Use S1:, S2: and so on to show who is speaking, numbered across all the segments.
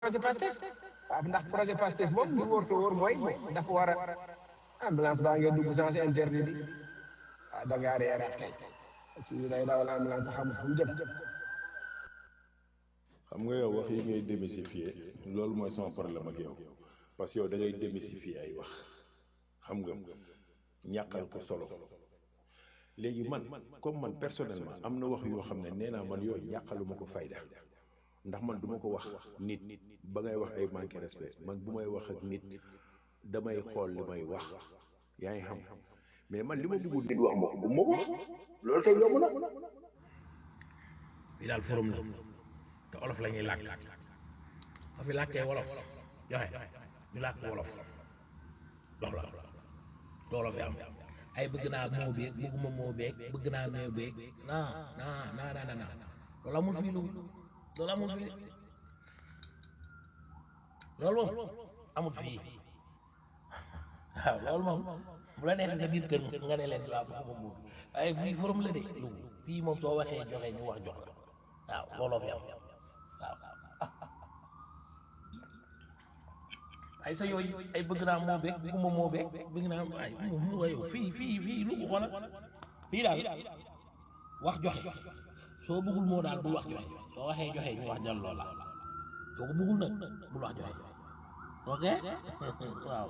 S1: projet Pastef waaw ndax projet Pastef moom li wóor te wóor mooy dafa war a ambulance baa ngeen dugg sens interdit di ah da ngaa reeraat kay ci day dawal ambulance te xamul fu mu jëm.
S2: xam nga yow wax yi ngay démystifier loolu mooy sama problème ak yow parce que yow da ngay démystifier ay wax xam nga ñàkkal ko solo léegi man comme man personnellement am na wax yoo xam ne nee naa man yooyu ñàkkaluma ko fayda ndax man duma ko wax nit ba ngay wax ay manqué respect man bu may wax ak nit damay xool li may wax yaa ngi xam mais man li ma bëggul nit wax ma ko bu ma ko loolu kay yomb na
S3: fii daal forum la te olof la ñuy làkk soo fi làkkee wolof joxe ñu làkk wolof dox la loolu fi am ay bëgg naa moo beeg bëgguma moo beeg bëgg naa moo beeg non non non non non loolu amul fii lu loolu amul fii loolu moom amul fii waaw loolu moom bu la neexee sa biir kër nga ne leen waaw bëgguma moo bi waaye fii forum la de lu fii moom soo waxee joxe ñu wax jox la waaw looloo fi am waaw ay sa yooyu ay bëgg naa moo beeg bëgguma moo beeg bëgg naa ay mu wayo fii fii fii lu ko xoola fii daal wax joxe soo bëggul moo daal bul wax joxe soo waxee joxe ñu wax jàll loola soo ko bëggul nag bul wax joxe ok waaw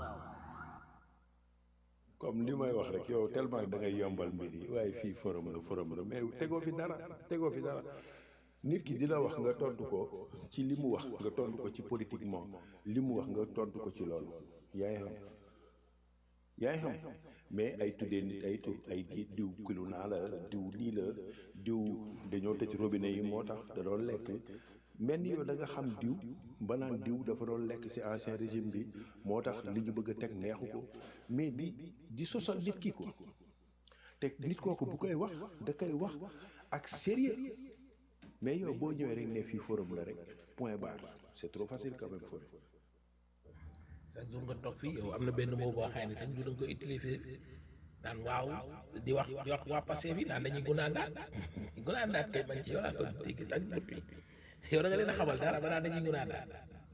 S2: comme li may wax rek yow tellement da ngay yombal mbir yi waaye fii forum la forum la mais tegoo fi dara tegoo fi dara nit ki dina wax nga tontu ko ci li mu wax nga tontu ko ci politiquement li mu wax nga tontu ko ci loolu yaa ngi xam yaa ngi xam mais ay tuddee nit ay tur ay diw kilu naa la diw lii la diw dañoo tëj robinet yi moo tax da doon lekk mel ni yow da nga xam diw ba naan diw dafa doon lekk ci ancien régime bi moo tax li ñu bëgg a teg neexu ko mais di di sosal nit ki ko te nit kooku bu koy wax da koy wax ak sérieux mais yow boo ñëwee rek ne fii forum la rek point barre c'est trop facile quand même forum.
S3: chaque jour nga toog fii yow am na benn mot boo xam ne chaque jour da nga koy utiliser naan waaw di wax di wax waa passé bi naan dañuy gunaandaat gunaandaat kay man ci yow laa ko dégg chaque jour fii yow da nga leen a xamal dara ba naan dañuy gunaandaat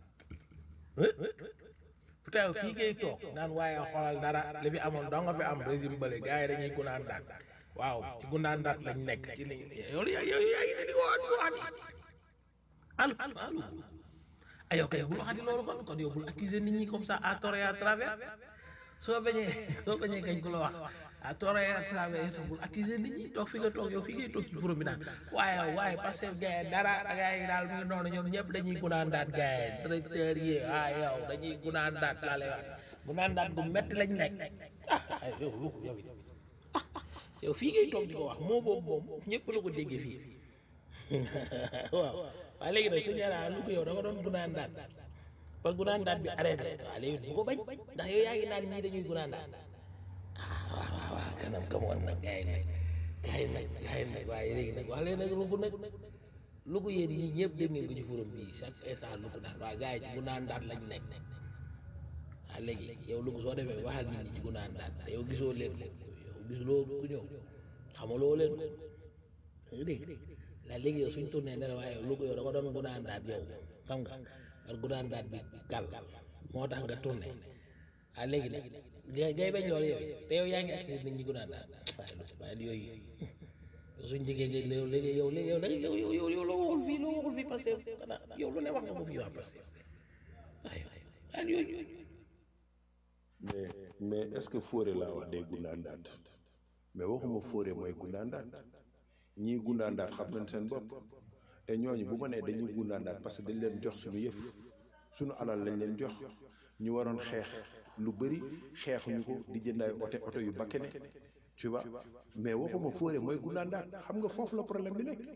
S3: pourtant fii ngay toog naan waaye xoolal dara li fi amoon doo nga fi am régime bële gars yi dañuy gunaandaat waaw ci gunaandaat lañ nekk ci li yow yaa yow yaa ngi ne di ko wax di ko wax allo allo aywa kay bul waxati loolu kon kon yow bul accuser nit ñi comme ça à tort et à travers soo bañee soo bañee kañ ko la wax à tort et à travers itam bul accuser nit ñi toog fi nga toog yow fi ngay toog ci forum bi naan waaye waaye parce que gars yi dara gars yi daal mu ngi noonu ñoom ñëpp dañuy gunaandaat gars yi directeur yi ah yow dañuy gunaandaat laa lay wax gunaandaat gu metti lañ nekk ah ay yow lu ko yow it yow fii ngay toog di ko wax moo boobu moom ñëpp la ko déggee fii waaw waaye léegi nag suñu yàlla lu ko yow da nga doon gunaan daat ba gunaan daat bi arrêté waaw léegi bu ko bañ ndax yow yaa ngi naan ñii dañuy gunaan daat ah waaw waaw waaw kanam kamoon nag gars yi nag gars yi nag gars yi nag waaye léegi nag wax leen nag lu ko nag lu ko yéen ñii ñëpp dem ngeen ko ci forum bii chaque instant lu ko naan waaye gars yi ci gunaan daat lañ nekk waaw léegi yow lu ko soo demee waxal nit ñi ci gunaan daat te yow gisoo leen ko yow gisuloo ku ñëw xamaloo leen ko dégg la léegi yow suñ tourné ne la waaye lu ko yow da ko doon gunaan daat yow xam nga war gunaan daat bi gal moo tax nga tourné ah léegi nag ngay ngay bañ loolu yow te yow yaa ngi activité nit ñi gunaan daat waaye waaye yooyu suñ jigéen nga yow léegi yow léegi yow da yow yow yow yow loo waxul fii loo waxul fii parce que xanaa yow lu ne wax nga ko fii waa parce que waaye waaye yooyu
S2: mais mais est-ce que Fodé laa wax day gundaandaat mais waxuma Fodé mooy gundaandaat ñii gundaandaat xam nañ seen bopp te ñooñu bu ma nee dañuy gundaandaat parce que dañ leen jox suñu yëf suñu alal lañ leen jox ñu waroon xeex lu bëri xeexuñu ko di jënd ay oto oto yu bakkene tu vois mais waxuma Fodé mooy gundaandaat xam nga foofu la problème bi nekk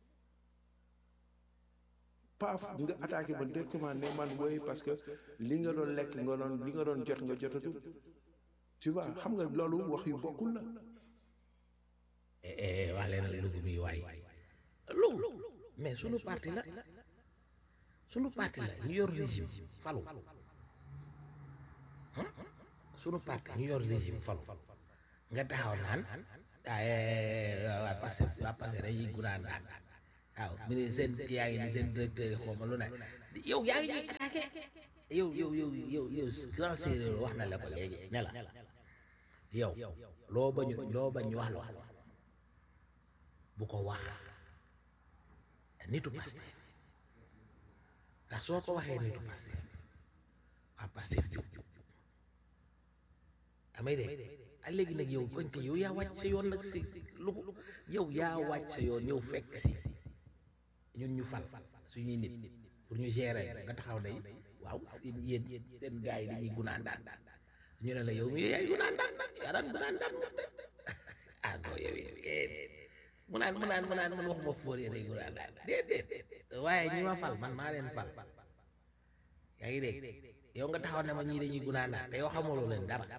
S2: paaf nga attaqué ma directement ne man wooy parce que li nga doon lekk nga doon li nga doon jot nga jotatu tu vois xam nga loolu wax yu bokkul la
S3: wax leen lugu mi waay lugu mais sunu parti la sunu parti la ñu yor régime falu sunu parti ñu yor régime falu nga taxaw naan waa passé waa passé dañuy gunaan daan waaw mi ne seen yaa ngi ni seen directeur yi xaw ma lu ne yow yaa ngi ñuy attaqué yow yow yow yow yow grand séeréer wax na la ko léegi ne la yow loo bañ loo bañ wax la bu ko wax nitu Pastef ndax soo ko waxee nitu Pastef waa Pastef jóg amay de a léegi nag yow koñ ko yow yaa wàcc sa yoon nag si lu yow yaa wàcc sa yoon yow fekk si ñun ñu fal suñuy nit pour ñu gérer nga taxaw day waaw seen yéen seen gars yi dañuy gunaan daan ñu ne la yow mi yaay gunaan daan yaa daan gunaan daan ah non yow mu naan mu naan mu naan man waxuma fóor yéen ay gunaan daan déedéet waaye ñi ma fal man maa leen fal yaa ngi dégg yow nga taxaw ne ma ñii dañuy gunaan daan te yow xamaloo leen dara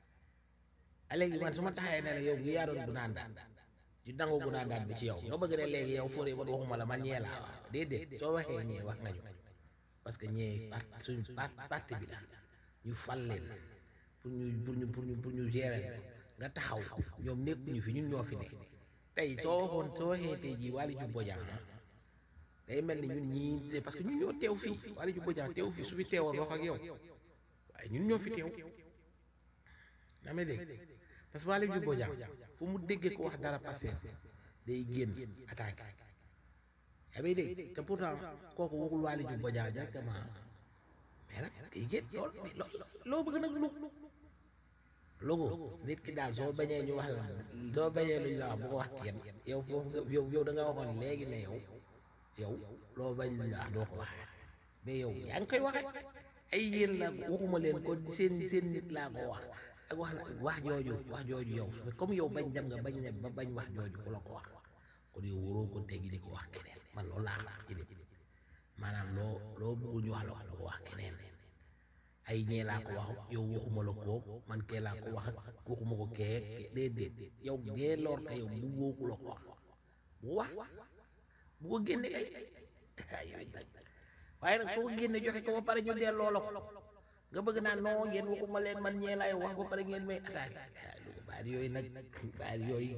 S3: a léegi man su ma taxawee ne la yow mi yaa doon gunaan daan ci dangu gunaan daan bi ci yow nga bëgg ne léegi yow fóor yi man waxuma la man ñee laa wax déedéet soo waxee ñee wax nga ñu parce que ñee part suñ part parti bi la ñu fal leen pour ñu pour ñu pour ñu pour ñu gérer nga taxaw ñoom nekkuñu fi ñun ñoo fi ne tey soo waxoon soo waxee tey jii Waly Diouf Bodiang day mel ni ñun ñii parce que ñun ñoo teew fii Waly Diouf Bodiang teew fii su fi teewoon wax ak yow waaye ñun ñoo fi teew na may dégg parce que Waly Diouf Bodiang fu mu déggee ko wax dara passé day génn attaqué yaa may dégg te pourtant kooku waxul Waly Diouf Bodiang directement mais nag day génn lool mais loo bëgg nag lu logo nit ki daal soo bañee ñu wax la soo bañee luñ la wax bu ko wax kenn yow foofu nga yow yow da nga waxoon léegi ne yow yow loo bañ luñ la wax doo ko wax mais yow yaa ngi koy waxe ay yéen la waxuma leen ko seen seen nit laa ko wax ak wax na wax jooju wax jooju yow comme yow bañ dem nga bañ ne ba bañ wax jooju ku la ko wax kon yow waroo ko teggi di ko wax keneen man loolu laa wax ci maanaam loo loo bëggul ñu wax la wax la ko wax keneen ay ñee laa ko wax yow waxuma la ko man kee laa ko wax ak waxuma ko kee déedéet yow dee loor ka yow bu wooku la ko wax bu wax bu ko génne ay ay waaye nag soo ko génne joxe ko ba pare ñu delloo la ko nga bëgg naa non ngeen waxuma leen man ñee laay wax ba pare ngeen may attaqué lu ko baal yooyu nag baal yooyu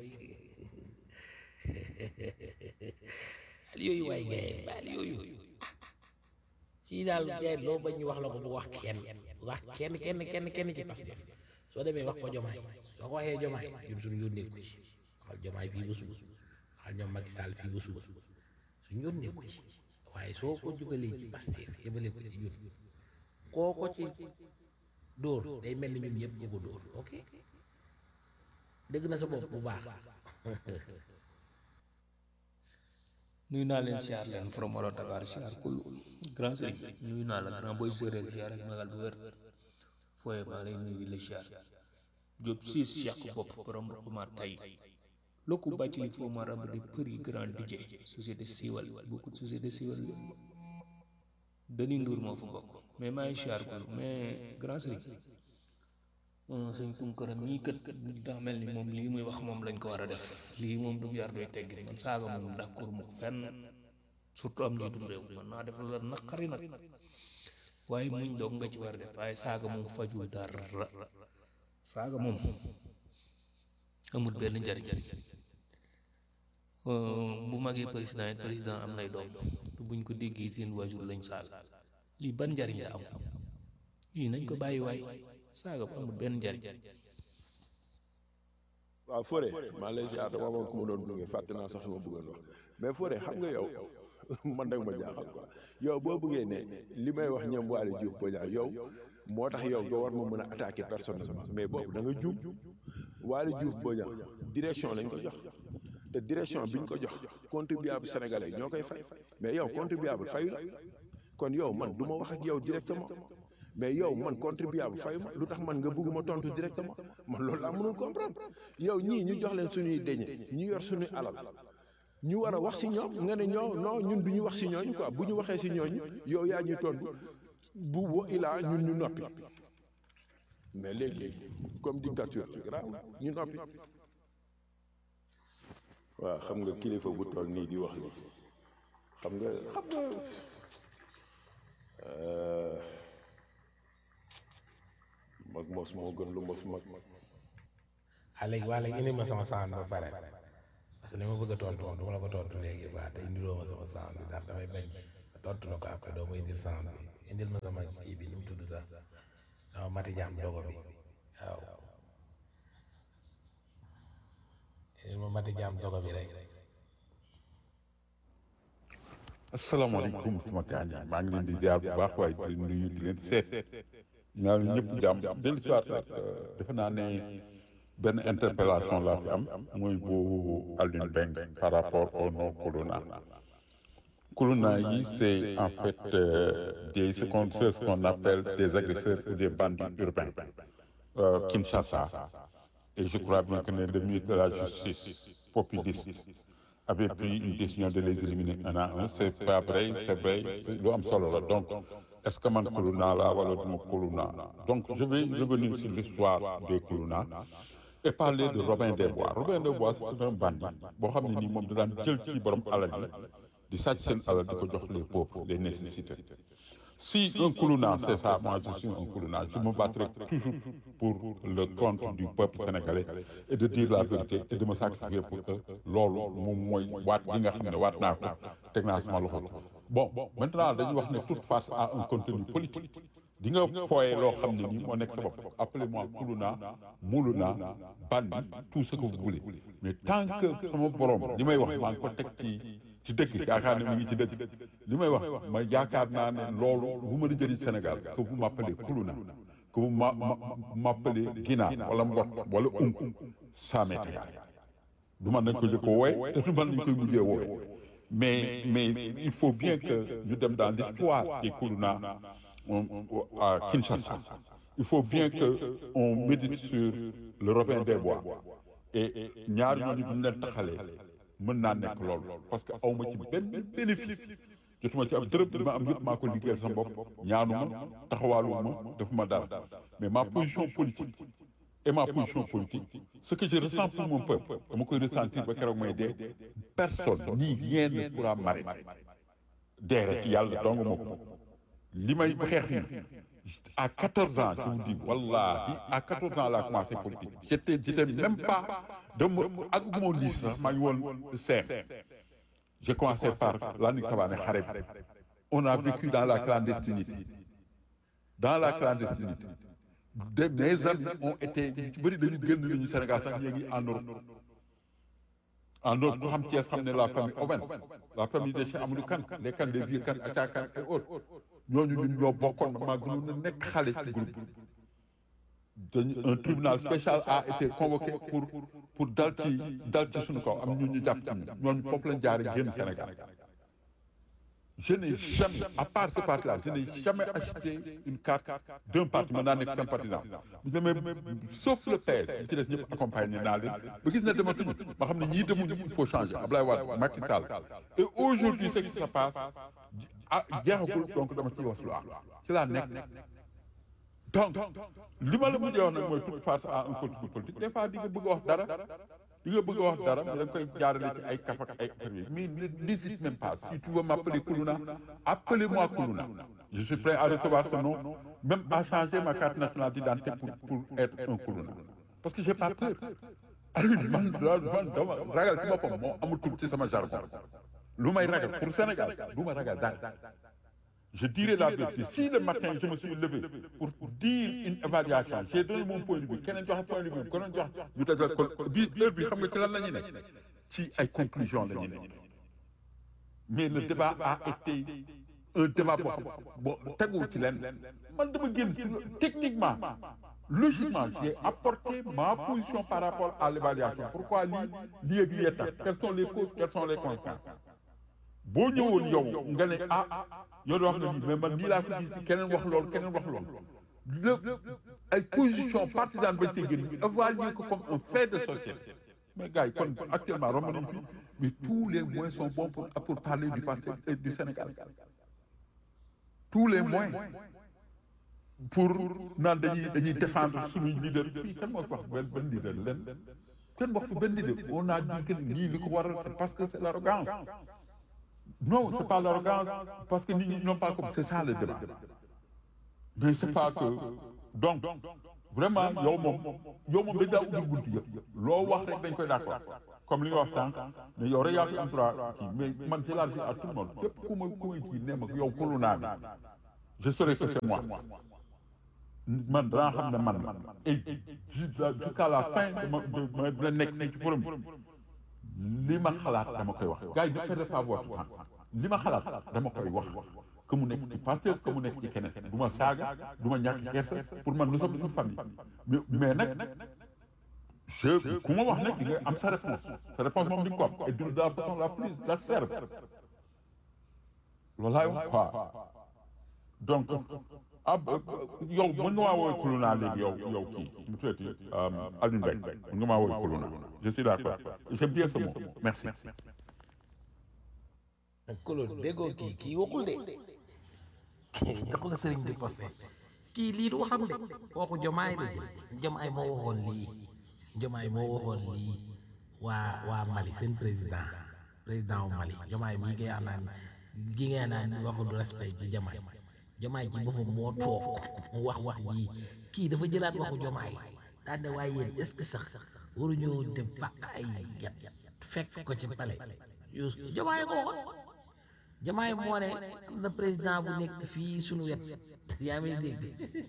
S3: baal yooyu waay gaye baal yooyu fii daal gaye loo bañ ñu wax la ko bu wax kenn wax kenn kenn kenn kenn ci Pastef soo demee wax ko jomaay soo ko waxee jomaay ñun suñu yónnee ko ci waxal jomaay fii ba suba waxal ñoom Macky Sall fii ba suba suñu yónnee ko ci waaye soo ko jugalee ci Pastef yëbale ko ci ñun koo ko ci dóor day mel ni ñun ñëpp ñu ko dóor ok dégg na sa bopp bu baax
S4: nuyu naa leen siyaar leen from Walo Dakar siyaar kul grand sëriñ nuyu naa la grand boy séeréer siyaar ak magal bu wér fooye maa lay nuyu di la siyaar Diop siis yàq bopp borom ma tay lokku bàccili foo ma rab di përi grand DJ société siiwal beaucoup de société siiwal Dani Ndour moo fa bokk mais maa ngi siyaar kul mais grand sëriñ sëñ Tunkara mii kët daa mel ni moom lii muy wax moom lañ ko war a def lii moom du yar doy teggi man saaga moom d'accord mu ko fenn surtout am njiitum réew man naa def la naqari nag waaye muñ doog nga ci war a def waaye saaga moom fajul dara saaga moom amul benn njariñ bu magee président it président am nay doom te buñ ko déggee seen waajur lañ saaga lii ban njariñ la am lii nañ ko bàyyi waay saaga bu amul benn njariñ
S2: waaw Fodé maa lay ziar dama amoon ku ma doon gunge fàtte naa sax li ma bëggoon wax mais Fodé xam nga yow man dag ma jaaxal quoi yow boo bëggee ne li may wax ñoom Waly Diouf Bodiang yow moo tax yow nga war ma mën a attaquer personnellement mais boobu da nga juum Waly Diouf Bodiang direction lañ ko jox te direction biñ ko jox contribuable sénégalais ñoo koy fay mais yow contribuable fayu la kon yow man du ma wax ak yow directement mais yow man contribuable fay ma lu tax man nga bëgguma tontu directement man loolu laa mënul comprendre yow ñii ñu jox leen suñuy deñe ñu yor suñuy alal ñu war a wax si ñoom nga ne ñoo non ñun du ñu wax si ñooñu quoi bu ñu waxee si ñooñu yow yaa ñuy tontu bu wa ilaa ñun ñu noppi mais léegi comme dictature grave ñu noppi waaw xam nga kilifa bu toll nii di wax ni xam nga xam nga mag mos moo gën lu mos mag
S3: ah léegi waa léegi indi ma sama sound ba pare parce que li ma bëgg a tontu moom du ma la ko tontu léegi waa te indiloo ma sama sound bi ndax damay bañ tontu la ko après doo ma indil sens bi indil ma sama kii bi nu mu tudd sax sama mati jaam dogo bi waaw indil ma mati jaam dogo bi rek
S5: asalaamaaleykum sama gaañ maa ngi leen di ziar bu baax waaye di nuyu di leen seet ñaa ñëpp jàmm dellu si waat rek defe naa ne benn interpellation laa fi am mooy bu Alioune Mbengue par rapport au non Kuluna Kuluna yi c'est en fait euh, des ce qu'on ce qu'on appelle des agresseurs ou des bandits urbains euh, Kinshasa et je crois bien que le ministre de la justice populiste avait pris une décision de les éliminer un à un c'est pas vrai c'est vrai lu am solo la donc est-ce que man Kuluna la wala duma Kuluna donc je vais revenir sur l'histoire des Kuluna et parler de Robin des Bois Robin des Bois c'est un bandit boo xam ne nii moom da daan jël ci borom alal yi di sàcc seen alal di ko jox les pauvres les nécessités si un Kuluna c'est ça moi je suis un Kuluna je me battrai toujours pour le compte du peuple sénégalais et de dire la vérité et de me sacrifier pour que loolu moom mooy waat gi nga xam ne waat naa ko teg naa sama loxo bon maintenant dañuy wax ne toute face a un contenu politique di nga fooye loo xam ne nii moo nekk sa bopp appelez-moi Kuluna Muluna Bandi tout ce que vous voulez mais tant que sama borom li may wax maa ngi ko teg ci ci dëkk yaakaar ne mi ngi ci dëkk li may wax ma yaakaar naa ne loolu bu ma di jëriñ Sénégal que vous m'appelez Kuluna que vous ma m'appelez Ginaar wala Mbot wala Unk ça m'est égal du man nañ ko jëkk wooye te du man nañ koy mujjee wooye mais mais il faut bien que ñu dem dans l'histoire des Kuluna à Kinshasa il faut bien que on médite sur le Robin des Bois et ñaar ñooñu bu ñu leen taxalee mën naa nekk loolu parce que awma ci benn bénéfice jotuma ci am dërëm li ma am yëpp maa ko liggéeyal sama bopp ñaanuma taxawaaluma defuma dara mais ma position politique et ma position politique ce que je ressens pour mon peuple dama koy ressentir ba keroog may dee personne ni rien ne pourra m'arrêter dee rek yàlla dong ma ko li may xeex ni à 14 ans je vous dis wallahi à 14 ans laa commencé politique j'étais j'étais même pas dama àgguma woon lii sax maa ngi woon CEM j'ai commencé par Landing Savané xare bi on a vécu dans la clandestinité dans la clandestinité de mes amis ont été ñu ci bëri dañu génn nañu Sénégal sax ñu ngi en Europe en Europe ku xam Thiès xam ne la famille Owens la famille de Cheikh Amadou Kane les Kane des vieux Kane Acha Kane et autres ñooñu ñun ñoo bokkoon maa gënoon na nekk xale ci groupe dañu un tribunal spécial a été convoqué pour pour dal ci dal ci suñu kaw am ñun ñu jàpp ci ñun ñooñu foofu lañ jaare génn Sénégal je n'ai jamais à part ce parti là je n'ai jamais acheté une carte d'un parti mën naa nekk sympathisant bu demee sauf le PS li ci des ñëpp accompagné naa leen ba gis na dematuñu ma xam ne ñii demuñu il faut changer Ablaye Wade Macky Sall et aujourd'hui ce qui se passe ah jeexagul donc dama ciy wax lu am ci laa nekk donc li ma la mujjee wax nag mooy toute face à un contenu politique des fois di nga bëgg a wax dara di nga bëgg a wax dara mais da nga koy jaarale ci ay kaf ak ay affaire mais n'hésite même pas si tu veux m'appeler Kuluna appelez-moi Kuluna je suis prêt à recevoir ce nom même à changer ma carte nationale d'identité pour pour être un Kuluna parce que j'ai pas peur Alioune man man dama ragal ci boppam moo amatul ci sama jargon lu may ragal pour Sénégal du ma ragal dara je dirai la vérité si le matin je me suis levé pour dire une évaluation j'ai donné mon point de vue keneen joxe point de vue keneen joxe ñu dajal ko bi heure bi xam nga ci lan la ñuy nekk ci ay conclusions la ñuy nekk mais le débat a été un débat boo xam bon teguwul ci leen man dama génn ci techniquement logiquement j'ai apporté ma position par rapport à l'évaluation pourquoi lii lii ak lii tax quelles sont les causes quelles sont les conséquences boo ñëwoon yow nga ne ah yow da wax nga nii mais man nii laa ko gis keneen wax loolu keneen wax loolu lépp ay position partisane bañ tey gën évaluer ko comme un fait de société mais gars yi kon actuellement romb nañ fi mais tous les moyens sont bons pour pour parler du Pastef et du Sénégal tous les moyens pour naan dañuy dañuy défendre suñuy leader fii kan moo fi wax benn benn leader leen kenn wax fi benn leader on a dit que nii li ko waral c'est parce que c'est l'arrogance non c'est pas l'arrogance parce que nit ñi n'ont pas compris c'est ça le débat mais c'est pas que donc vraiment yow moom yow moom dañ daa ubbil buntu yëpp loo wax rek dañ koy d'accord comme li nga wax sànq mais yow rek yaa fi am droit kii mais man ci laa fi à tout le monde képp ku ma ku ma kii nee ma yow kulu naa bi je saurais que c'est moi man danaa xam ne man la et jusqu'à la fin dama dama nekk fii ci forum bi li ma xalaat dama koy wax gars yi ne perdez pas votre temps li ma xalaat dama koy wax que mu nekk ci Pastef que mu nekk ci keneen du ma saaga du ma ñàkk kersa pour man nous sommes une famille mais mais nag je ku ma wax nag di nga am sa réponse sa réponse moom di nga ko am et de la façon la plus acerbe loolu laay wax quoi donc ab yow mën nga maa woowee kuluna léegi yow yow kii mu tuddati Alioune Mbengue mën nga maa woowee kuluna je suis d'accord j'aime bien ce mot merci
S3: kolo déggoo kii kii waxul de waxul sëriñ bi posté kii lii du waxam de waxu jomaay la jël jomaay moo waxoon lii jomaay moo waxoon lii waa waa Mali seen président président wu Mali jomaay mii ngay wax naan gi ngeen naan waxul respect ci jomaay jomaay ci boppam moo toog mu wax wax ji kii dafa jëlaat waxu jomaay daan ne waaye yéen est-ce que sax waruñoo dem fàq ay yat fekk ko ci pale yus jomaay ko waxoon jamaay moo ne am na président bu nekk fii suñu wet yaa may dégg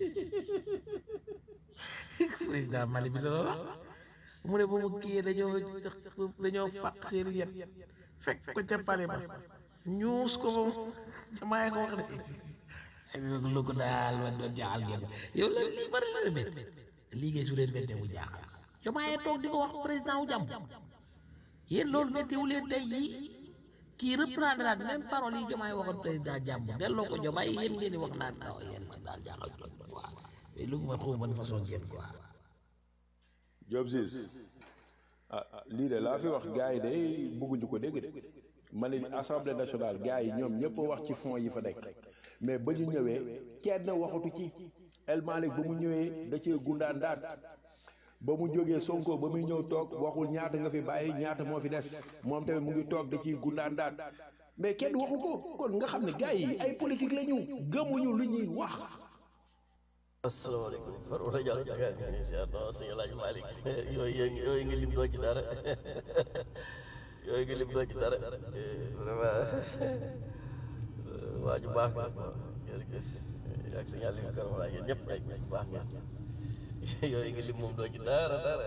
S3: président Mali bi la loolu wax mu ne ba mu kii dañoo dañoo fàq seen yet fekk ko ca pale ba ñuus ko ba jamaay ko wax de lu ko daal man doon jaaxal ngeen yow la lii bari la bett lii ngay su leen bettee mu jaaxal jamaay toog di ko wax président wu jàmm yéen loolu bettewu leen tey yii kii reprendre naat même parole yi jomaay waxoon président jàmm delloo ko jomaay yéen ngeen di wax naan non yéen man daal jaaxal ngeen quoi mais lu ma xaw ban façon ngeen quoi.
S2: Diop Ciss ah lii de laa fi wax gars yi de bëgguñu ko dégg de ma ne assemblée nationale gars yi ñoom ñëpp wax ci fonds yi fa nekk mais ba ñu ñëwee kenn waxatu ci El Malick ba mu ñëwee da cee gundaan daat ba mu jógee Sonko ba muy ñëw toog waxul ñaata nga fi bàyyi ñaata moo fi des moom tamit mu ngi toog da ciy gundaan daat mais kenn waxu ko kon nga xam ne gars yi ay politique la ñu gëmuñu lu ñuy wax.
S6: asalaamaaleykum Fatou Ndiaye Diallo Dakar ñu ngi siyaar non sëñ El Hadj Malick yooyu yooyu nga lim doo ci dara yooyu nga lim doo ci dara vraiment waa ju baax nga quoi jërëjëf ak sëñ Aliou Karamara yéen ñëpp ay ñu baax nga yooyu nga lim moom doo ci dara dara.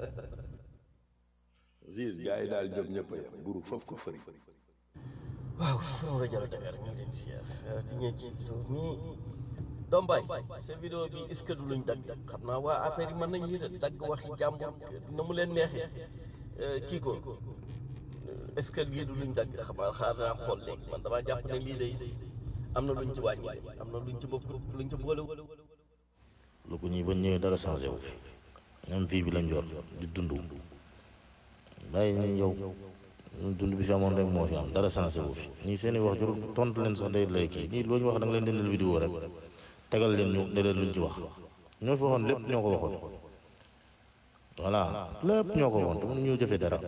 S2: Ziz gars yi daal ñoom ñëpp a yem buru foofu ko fëri.
S6: waaw Fatou Ndiaye Diallo Dakar ñu ngi leen di siyaar di ñëw ci vidéo mi Dombaay sa vidéo bi est-ce que du luñ dagg xam naa waa affaire yi mën nañu lii de dagg waxi jàmbur na mu leen neexee kii ko est-ce que lii du luñ dagg xam naa xaar naa xool léegi man damaa jàpp ne lii day am na luñ ci wàññi am na luñ ci bokk luñ ci boole.
S7: lu ko ñuy ba ñëwee dara changé wu fi ñoom fii bi lañ yor di dund bàyyi ñu yow dund bi fi amoon rek moo fi am dara changé wu fi ñii seen i wax jur tontu leen sax day lay kii ñii loo ñu wax da nga leen dindal vidéo rek tegal leen ñu ne leen luñ ci wax ñoo fi waxoon lépp ñoo ko waxoon voilà lépp ñoo ko waxoon te mënu ñoo jëfee dara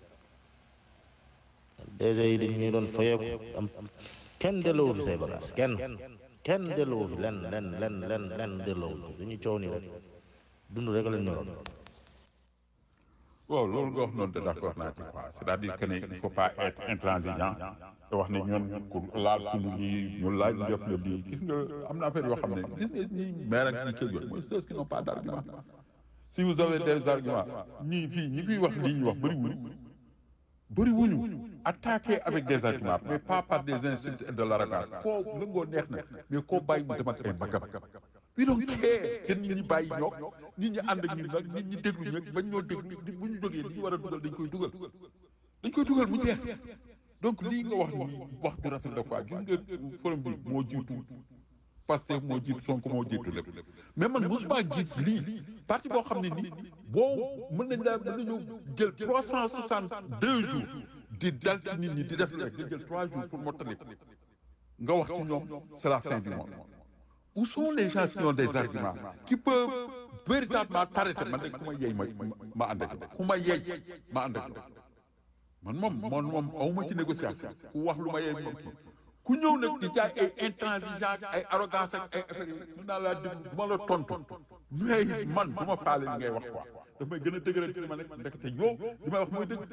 S7: DG yi dañ ñuy doon fayeeku am kenn delloo fi say bagage kenn kenn delloo fi len len len len len delloo dañuy coow nii rek dund rek lañ ñoroon
S5: waaw loolu nga wax noonu te d'accord naa ci quoi c'est-à-dire que ne il faut pas être intransigeant te wax ne ñoon ku laal suñu lii ñu laaj def na lii gis nga am na affaire yoo xam ne gis nga ñi maire ak ñi kër yooyu mooy ceux qui n'ont pas d'argument si vous avez des arguments ñii fii ñi fiy wax lii ñu wax bëri wuñu bëri wuñu attaquer avec des arguments mais pas par des insultes et de l'arrogance koo lëngoo neex na mais koo bàyyi mu dem ak ay mbagam we don't care kenn nit ñi bàyyi ñoog nit ñi ànd ak ñun nag nit ñi déglu ñoog bañ ñoo déglu bu ñu jógee li ñu war a dugal dañ koy dugal dañ koy dugal mu jeex donc lii nga wax ni wax du rafet la quoi gis nga forum bi moo jiitu Pastef moo jiitu Sonko moo jiitu lépp mais man mosuma gis lii parti boo xam ne nii boo mën nañ laa mën nañu jël trois cent soixante deux jours di dal ci nit ñi di def rek nga jël trois jours pour mottali nga wax ci ñoom c'est la fin du monde où sont les gens qui ont des arguments qui peuvent véritablement t'arrêter man de ku ma yey ma ma ànd ak ku ma yey ma ànd ak man moom man moom awuma ci négociation ku wax lu ma yey moom kii ku ñëw nag di jaay ay intransigeance ay arrogance ak ay affaires yi mën naa laa déglu du ma la tontu mais man du ma faale li ngay wax quoi daf may gën a dëgëral ci li ma nekk ndekete yoo li may wax mooy dëgg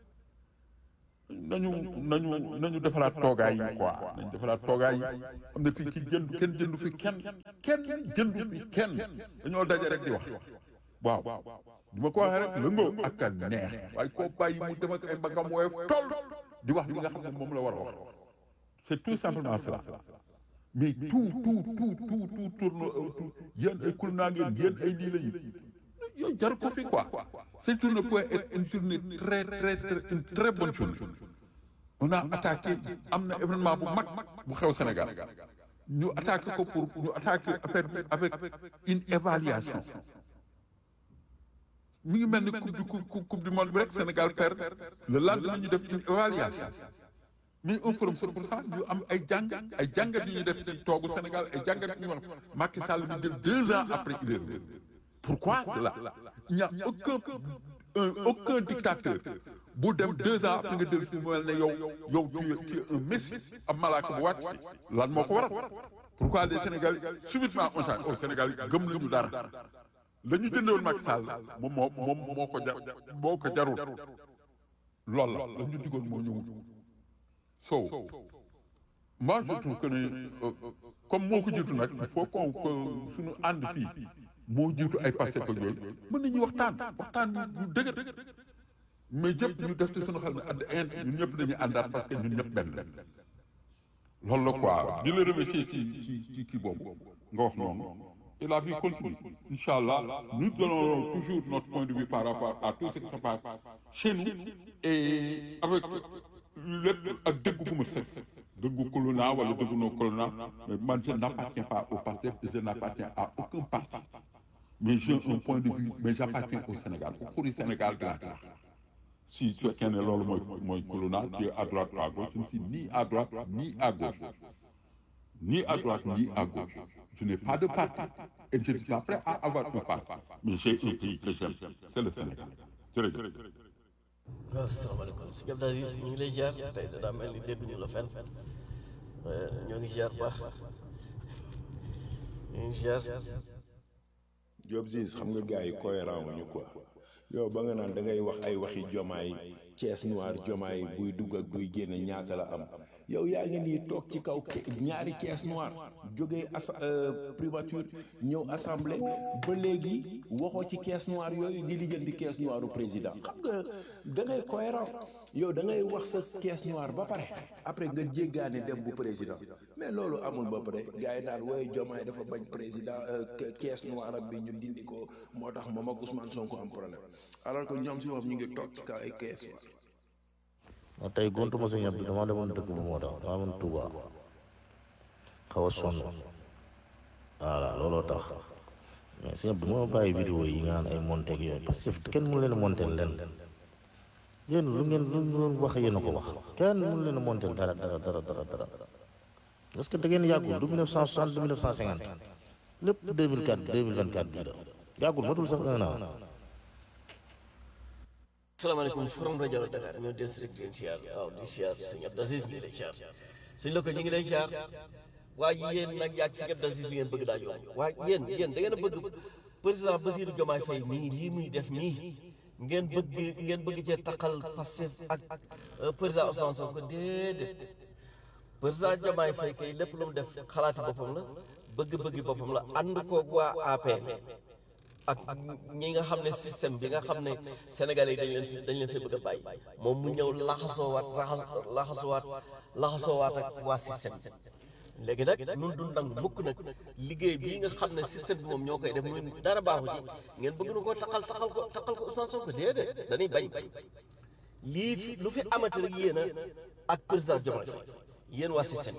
S5: nañu nañu nañu defaraat toogaay yi quoi nañu defaraat toogaay yi am na fii ki jëndu kenn jëndu fi kenn kenn jëndu fi kenn dañoo daje rek di wax waaw di ma ko waxee rek lëngoo ak a neex waaye koo bàyyi mu dem ak ay mbagam woyof toll di wax li nga xam ne moom la war a wax c'est tout simplement cela mais tout tout tout tout tout tourne autour yéen ay kul naa ngeen yéen ay lii lañu yooyu jar ko fi quoi cette journée peut être une journée très très très une très bonne journée on a attaqué am na événement bu mag bu xew Sénégal ñu attaqué ko pour ñu attaqué affaire bi avec une évaluation mi ngi mel ni coupe du coupe coupe du monde bi rek Sénégal perd le lendemain ñu def une évaluation mais un forum c'est pour ça ñu am ay jàng ay jàngat yu ñu def ci toogu Sénégal ay jàngat yu ñu wax Macky Sall mi jël deux ans après il est revenu pourquoi cela il n'y a aucun un, aucun dictateur bu dem deux ans après nga del fi mel ne yow yow tu es tu es un messie ab malaaka bu wàcc lan moo ko waral pourquoi les Sénégalais subitement on change au Sénégal gëm nañu dara la ñu jëndewoon Macky Sall moom moo moom moo ko jar moo ko jarul loolu la la ñu digoon moo ñëwul so moi je trouve que ne comme moo ko jiitu nag il faut qu'on que suñu ànd fii moo jiitu ay passé ko yooyu mën nañuy waxtaan waxtaan yu dëgër mais jëpp ñu def ci suñu xel ne àdd ind ñun ñëpp dañuy àndaat parce que ñun ñëpp benn la loolu la quoi di la remercier ci ci ci kii boobu nga wax noonu et la vie continue Inch'Allah nous donnons toujours notre point de vue par rapport à tout ce qui se passe chez nous et avec lépp ak dëggu gu ma sëg dëggu Colonna wala dëggu noo Colonna mais man je n'appartiens pas au PASTEF et je n'appartiens à aucun parti mais j'ai un point de vue mais j'appartiens au Sénégal au xuri Sénégal de la terre si su fekkee ne loolu mooy mooy Colonna tu es à droite ou à gauche je ne suis ni à droite ni à gauche ni à droite ni à gauche je n'ai pas de parti et je ne suis pas prêt à avoir un parti mais j'ai un pays que j'aime c'est le Sénégal jërëjëf
S6: waaw asalaamaaleykum si Abdou Aziz ñu ngi lay ziar tey da daa mel ni dégguñu la fenn ñoo ngi ziar baax ñu ngi ziar
S2: Job Ziz xam nga gars yi cohérent wuñu quoi yow ba nga naan da ngay wax ay waxi jomaay caisse noire jomaay buy dugg ak buy génne ñaata la am yow yaa ngi nii toog ci kaw ñaari caisse noire jógee as primature ñëw assemblée ba léegi waxoo ci caisse noire yooyu di lijjanti caisse noire u président xam nga da ngay cohérent yow da ngay wax sa caisse noire ba pare après nga jéggaane dem bu président mais loolu amul ba pare gars yi naan wooy jomaay dafa bañ président caisse noire am bi ñu dindi ko moo tax moom ak Ousmane Sonko am problème alors que ñoom si moom ñu ngi toog ci kaw ay caisse noire
S7: waaw tey gontuma sa ñab bi dama demoon dëkk bu moo tax dama demoon Touba xaw a sonn voilà looloo tax mais sa ñab bi moo bàyyi vidéo yi nga naan ay monté ak yooyu parce que kenn mënu leen a monté len yéen lu ngeen lu ngeen wax yéen a ko wax kenn mënu leen a monté dara dara dara dara dara parce que da ngeen yàggul du 1960 du 1950 lépp 2004 2024 bii la yàggul matul sax un an
S6: asalaamaaleykum forum rajo la Dakar ñoo des rek di leen siyaar waaw di siyaar sëñ Abdou Aziz bi lay siyaar sëñ la ko ñu ngi lay siyaar waaye yéen nag yàgg sëñ Abdou Aziz bi ngeen bëgg daa yomb waaye yéen yéen da ngeen a bëgg président Bassirou Diomaye Faye nii lii muy def nii ngeen bëgg ngeen bëgg cee taqal Pastef ak président Ousmane Sonko déedéet président Diomaye Faye kay lépp lu mu def xalaati boppam la bëgg-bëggi boppam la ànd koog waa APR ak ñi nga xam ne système bi nga xam ne Sénégalais yi dañ leen fi dañ leen fi bëgg a bàyyi moom mu ñëw laxasoowaat laxasoowaat laxasoowaat ak waa système léegi nag nun du nangu mukk nag liggéey bii nga xam ne système bi moom ñoo koy def muy dara baaxu ci ngeen bëgg nu ko taqal taqal ko taqal ko Ousmane Sonko déedéet dañuy bañ lii fi lu fi amati rek yéen a ak président Diomaye Faye yéen waa système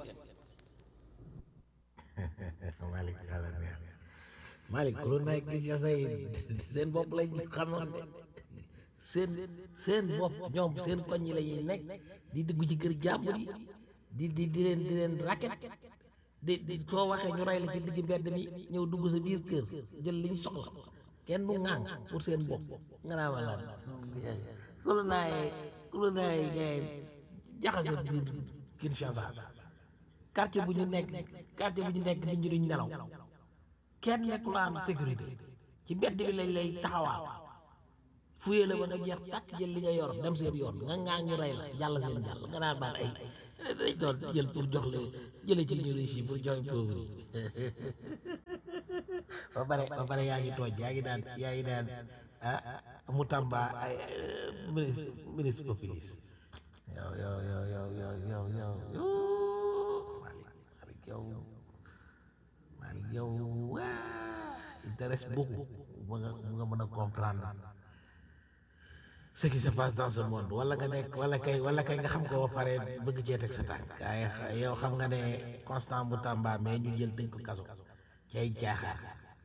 S3: Malick yàlla neex Malick ku nekk ci say seen bopp lañ xamoon de seen seen bopp ñoom seen koñ yi la ñuy nekk di dugg ci kër jàmbur yi di di di leen di leen racket di di soo waxee ñu rey la ci digg mbedd mi ñëw dugg sa biir kër jël liñ soxla kenn du ŋàng pour seen bopp nga naa ma lan ku la naaye ku la naaye gaay jaxase biir Kinshasa quartier bu ñu nekk quartier bu ñu nekk nit ñi duñ nelaw kenn nekk lu am sécurité ci mbedd bi lañ lay taxawaa fuyee la ba nga jeex tàkk jël li nga yor dem seen yoon nga ngaa ñu rey la jàll seen jàll nga naan baal ay dañ doon jël pour jox la jële ci ñu riche yi pour jox pauvre yi ba pare ba pare yaa ngi tooj yaa ngi daan yaa ngi daan ah mu tamba ay ministre ministre populiste yow yow yow yow yow yow yow yow Malick Malick yow Malick yow waa intéresse beaucoup ba nga ba nga mën a comprendre ce qui se passe dans ce monde wala nga nekk wala kay wala kay nga xam ko ba pare bëgg cee teg sa tànk waaye yow xam nga ne constant bu tamba mais ñu jël tëj ko kaso ci ay caaxaan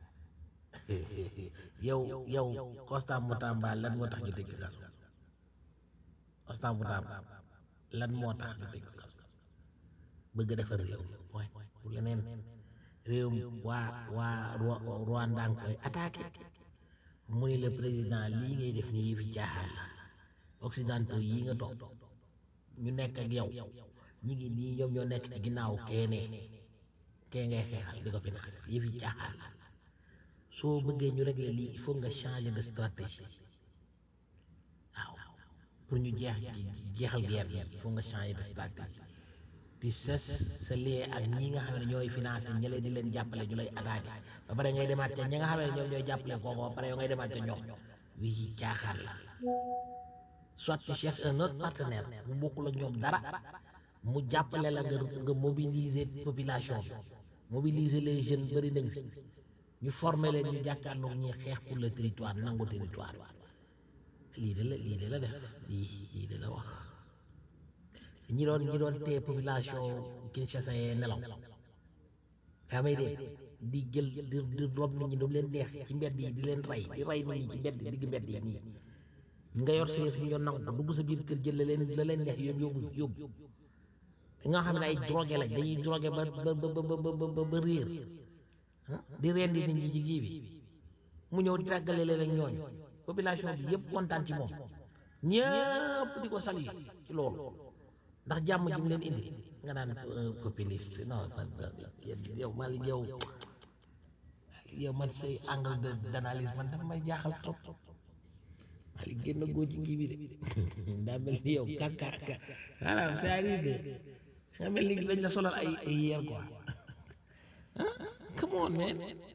S3: yow yow constant bu tamba lan moo tax ñu tëj ko kaso constant bu tamba lan moo tax ñu tëj ko kaso bëgg defar réew mooy pour leneen réew mi waa waa Rwanda nga koy attaqué mu ni le président lii ngay def nii yëfi caaxaan la occidentaux yi nga toog ñu nekk ak yow ñi ngi nii ñoom ñoo nekk ci ginnaaw keene kee ngay xeexal di ko financé yëfi caaxaan la soo bëggee ñu régler lii il faut nga changer de stratégie waaw pour ñu jeex jeexal guerre bi il faut nga changer de stratégie puis ses sa lien ak ñi nga xam ne ñooy financé ña leen di leen jàppale ñu lay attaqué ba pare ngay demaat ca ñi nga xam ne ñoom ñooy jàppale kooku ba pare yow ngay demaat ca ñoom wii caaxaan la soit tu cherches un autre partenaire mu bokkul ak ñoom dara mu jàppale la nga nga mobiliser population bi mobiliser les jeunes bëri nañ fi ñu former leen ñu jàkkaarloog ñi xeex pour le territoire nangu territoire lii de la lii de la def lii lii de la wax ñi doon ñi doon téye population Kinshasa yee nelaw yaa may dee di jël di di rob nit ñi du leen neex ci mbedd yi di leen rey di rey nit ñi ci mbedd digg mbedd yi nii nga yor sa yëf ñu doon nangu ko dugg sa biir kër jël la leen la leen neex yóbbu yóbbu yóbbu nga xam ne ay drogué lañ dañuy drogué ba ba ba ba ba ba réer di rendi nit ñi ci kii bi mu ñëw di tàggale leen ak ñooñu population bi yëpp kontaan ci moom ñëpp di ko saluer ci loolu ndax jàmm ji mu leen indi nga naan populiste non yow Malick yow yow man say angle de d'analyse man dafa may jaaxal trop Malick génn góor ci kii bi de daa mel ni yow kàkka maanaam c'est-à-dire de nga mel ni dañ la solal ay ay yeer quoi ah come on man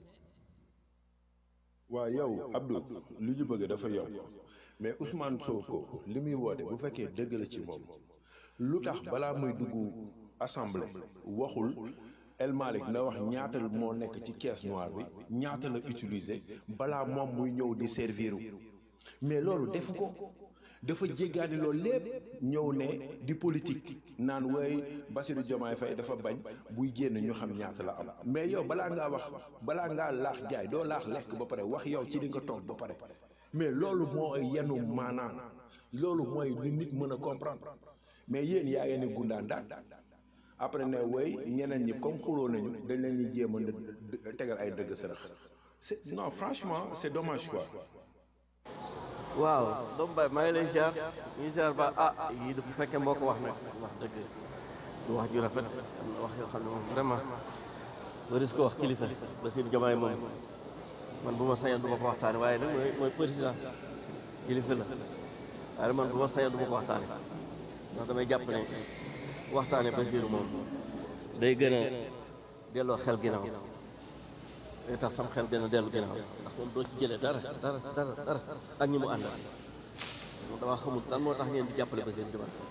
S2: waa yow Abdou li ñu bëgg dafa yomb mais Ousmane Sonko li muy woote bu fekkee dëgg la ci moom lu tax balaa muy dugg assemblée waxul El Malick na wax ñaata moo nekk ci caisse noire bi ñaata la utiliser balaa moom muy ñëw di serviru mais loolu defu ko dafa jéggaani loolu lépp ñëw ne di politique naan way Bassirou Diomaye Faye dafa bañ buy génn ñu xam ñaata la am mais yow balaa ngaa wax balaa ngaa laax jaay doo laax lekk ba pare wax yow ci li nga toog ba pare mais loolu moo yenu maanaam loolu mooy lu nit mën a comprendre mais yéen yaa ngeen ni gundaan daal après ne woy ñeneen ñi comme xuloo nañu dañ leen ñuy jéem a tegal ay dëgg sërëx c'est non franchement c'est dommage quoi
S6: waaw doomu baay maa ngi lay ziar ñu ziar ba ah yii bu fekkee moo ko wax nag wax dëgg du wax ju rafet am na wax yoo xam ne moom vraiment waris ko wax kilifa Bassirou Diomaye moom man bu ma sañoon du ma ko waxtaane waaye nag mooy mooy président kilifa la waaye man bu ma sañoon du ma ko waxtaane ndax damay jàpp ne waxtaane Bassirou moom day gën a delloo xel ginnaaw day tax sam xel gën a dellu ginnaaw ndax moom doo ci jëlee dara dara dara dara ak ñi mu àndal moom damaa xamul lan moo tax ngeen di jàppale Bassirou Diomaye Faye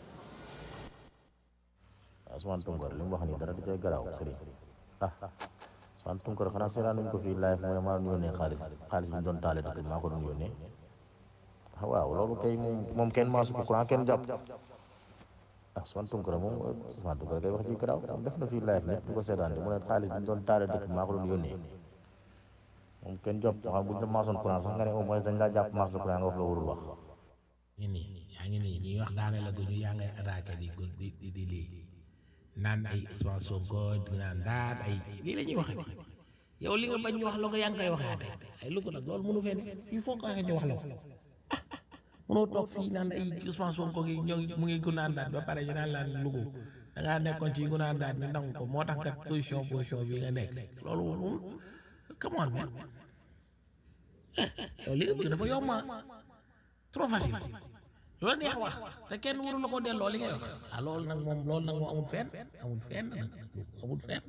S7: Ousmane Tounkara li mu wax nii dara di cay garaaw sëriñ ah Ousmane Tounkara xanaa seetaan nañu ko fii live mooy maa doon yónnee xaalis xaalis bi ñu doon taale dëkk bi maa ko doon yónnee ah waaw loolu kay moom moom kenn maasu ko courant kenn jàpp ah Ousmane Tounkara moom Ousmane Tounkara kay wax ji garaaw moom def na fii live ñëpp di ko seetaan di mu ne xaalis bi ñu doon taale dëkk bi maa ko doon yónnee moom kenn jàpp xam bu ñu la maasoon courant sax nga ne au moins dañ laa jàpp maas la courant nga wax la warul wax
S3: ngi nii yaa ngi nii ñuy wax daane la guñu yaa ngay attaqué di di di di lii naan ay Ousmane Sonko di naan daat ay lii la ñuy wax yow li nga bañ ñu wax la ko yaa ngi koy waxaate ay lu ko nag loolu mënu fee ne il faut que ñu wax la ko ah mënoo toog fii naan ay Ousmane Sonko gi ñoo ngi mu ngi gunaan daat ba pare ñu naan laan lugu da ngaa nekkoon ci gunaan daat ñu nangu ko moo tax kat position position bi nga nekk loolu moom come on man yow li nga bëgg dafa yomb trop facile loolu neex wax te kenn waru la ko delloo li ngay wax ah loolu nag moom loolu nag moo amul fenn amul fenn nag amul fenn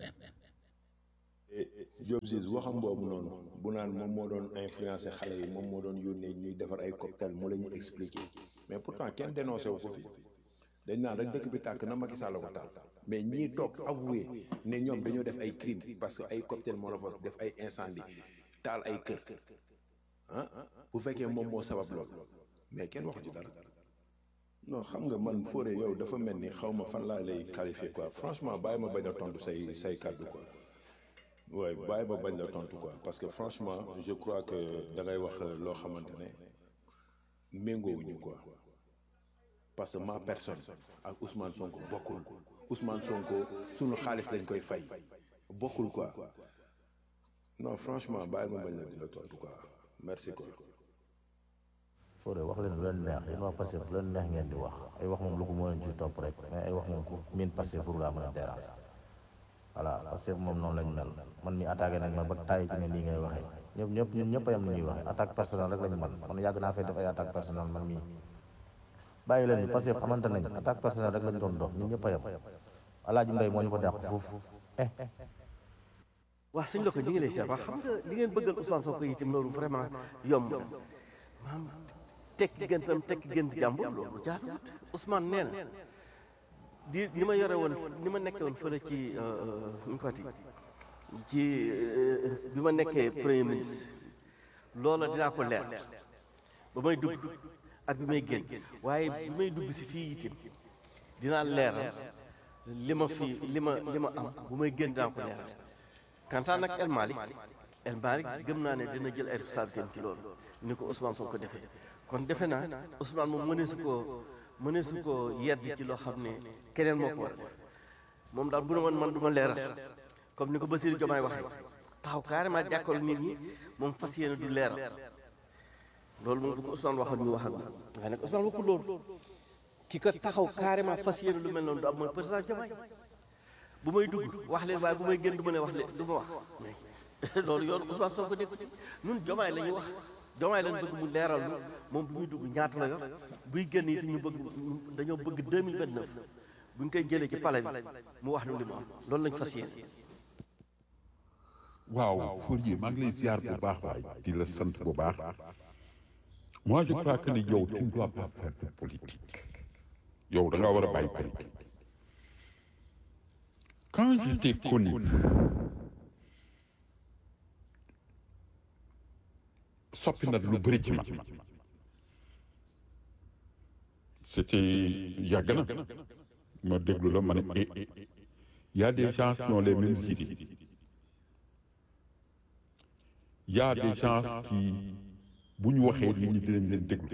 S2: Diop Ziz waxam boobu noonu bu naan moom moo doon influencer xale yi moom moo doon yónnee ñuy defar ay cocktail mu la ñuy expliquer mais pourtant kenn dénoncé wu ko fi dañ naan rek dëkk bi tàkk na Macky Sall ko taal mais ñii toog avoué ne ñoom dañoo def ay crime parce que ay cocktail molotov def ay incendie taal ay kër ah bu fekkee moom moo sabab lool mais kenn waxu ci dara non xam nga man Fodé yow dafa mel ni xaw ma fan laa lay qualifier quoi franchement bàyyi ma bañ a tontu say say kàddu quoi waaye bàyyi ma bañ la tontu quoi parce que franchement je crois que da ngay wax loo xamante ne méngoowuñu quoi parce que ma personne ak Ousmane Sonko bokkul Ousmane Sonko sunu xaalis lañ koy fay bokkul quoi non franchement bàyyi ma bañ la di la tontu quoi merci quoi.
S7: Fodé wax leen lu leen neex yéen waa Pastef lu leen neex ngeen di wax ay wax moom lu ko mën a ci topp rek mais ay wax moom ku miin Pastef pour laa mën a déranger voilà Pastef moom noonu lañ mel man mi attaqué nañ ma ba tàyyi ci ne lii ngay waxee ñëpp ñëpp ñun ñëpp a yem ni ñuy waxee attaque personnelle rek lañ man man yàgg naa fay def ay attaque personnelle man mii bàyyi leen ni Pastef xamante nañ attaque personnelle rek lañ doon dox ñun ñëpp a yem Alaaji Mbay moo ñu ko dàq foofu eh
S6: waa sëñ la ko ñu ngi lay seet waa xam nga li ngeen bëggal Ousmane Sonko itam loolu vraiment yomb na maam tekki gëntam tekki gënt jàmbur loolu jaatuwut Ousmane nee na di ni ma yore woon ni ma nekkee woon fële ci nu mu fati ci bi ma nekkee premier ministre loola dinaa ko leer ba may dugg ak bi may génn waaye bi may dugg si fii itam dinaa leeral li ma fi li ma li ma am bu may génn dinaa ko leeral kantaan nag El Malick El Malick gëm naa ne dina jël ay responsabilités ci loolu ni ko Ousmane Sonko defee kon defe naa Ousmane moom mënee su koo mënee su koo yedd ci loo xam ne keneen moo ko war a def moom daal bu ne man man du ma leeral comme ni ko Bassirou Diomaye waxee taxaw carrément jàkkaarloo nit ñi moom fas yéene du leeral loolu moom bu ko Ousmane waxoon ñu wax ak moom nga nekk Ousmane waxul loolu ki ko taxaw carrément fas yéene lu mel noonu du am mooy président Diomaye bu may dugg wax leen waaye bu may génn du ma ne wax leen du ma wax loolu yoon Ousmane Sonko nekk ñun Diomaye la ñuy wax Diomaye lañ bëgg mu leeral ñu moom bu muy dugg ñaata la yor buy génn it ñu bëgg dañoo bëgg 2029 bu ñu koy jëlee ci palais bi mu wax ñu li mu am loolu lañ fas yéene.
S5: waaw Fourier maa ngi lay ziar bu baax waay di la sant bu baax moi je crois que ni yow tu ne dois pas faire de politique yow da nga war a bàyyi politique quand je t'ai connu soppi na lu bëri ci man c'était yàgg na ma déglu la ma ne eh y a des gens qui ont les mêmes idées y a des gens qui bu ñu waxee nit ñi dinañ leen déglu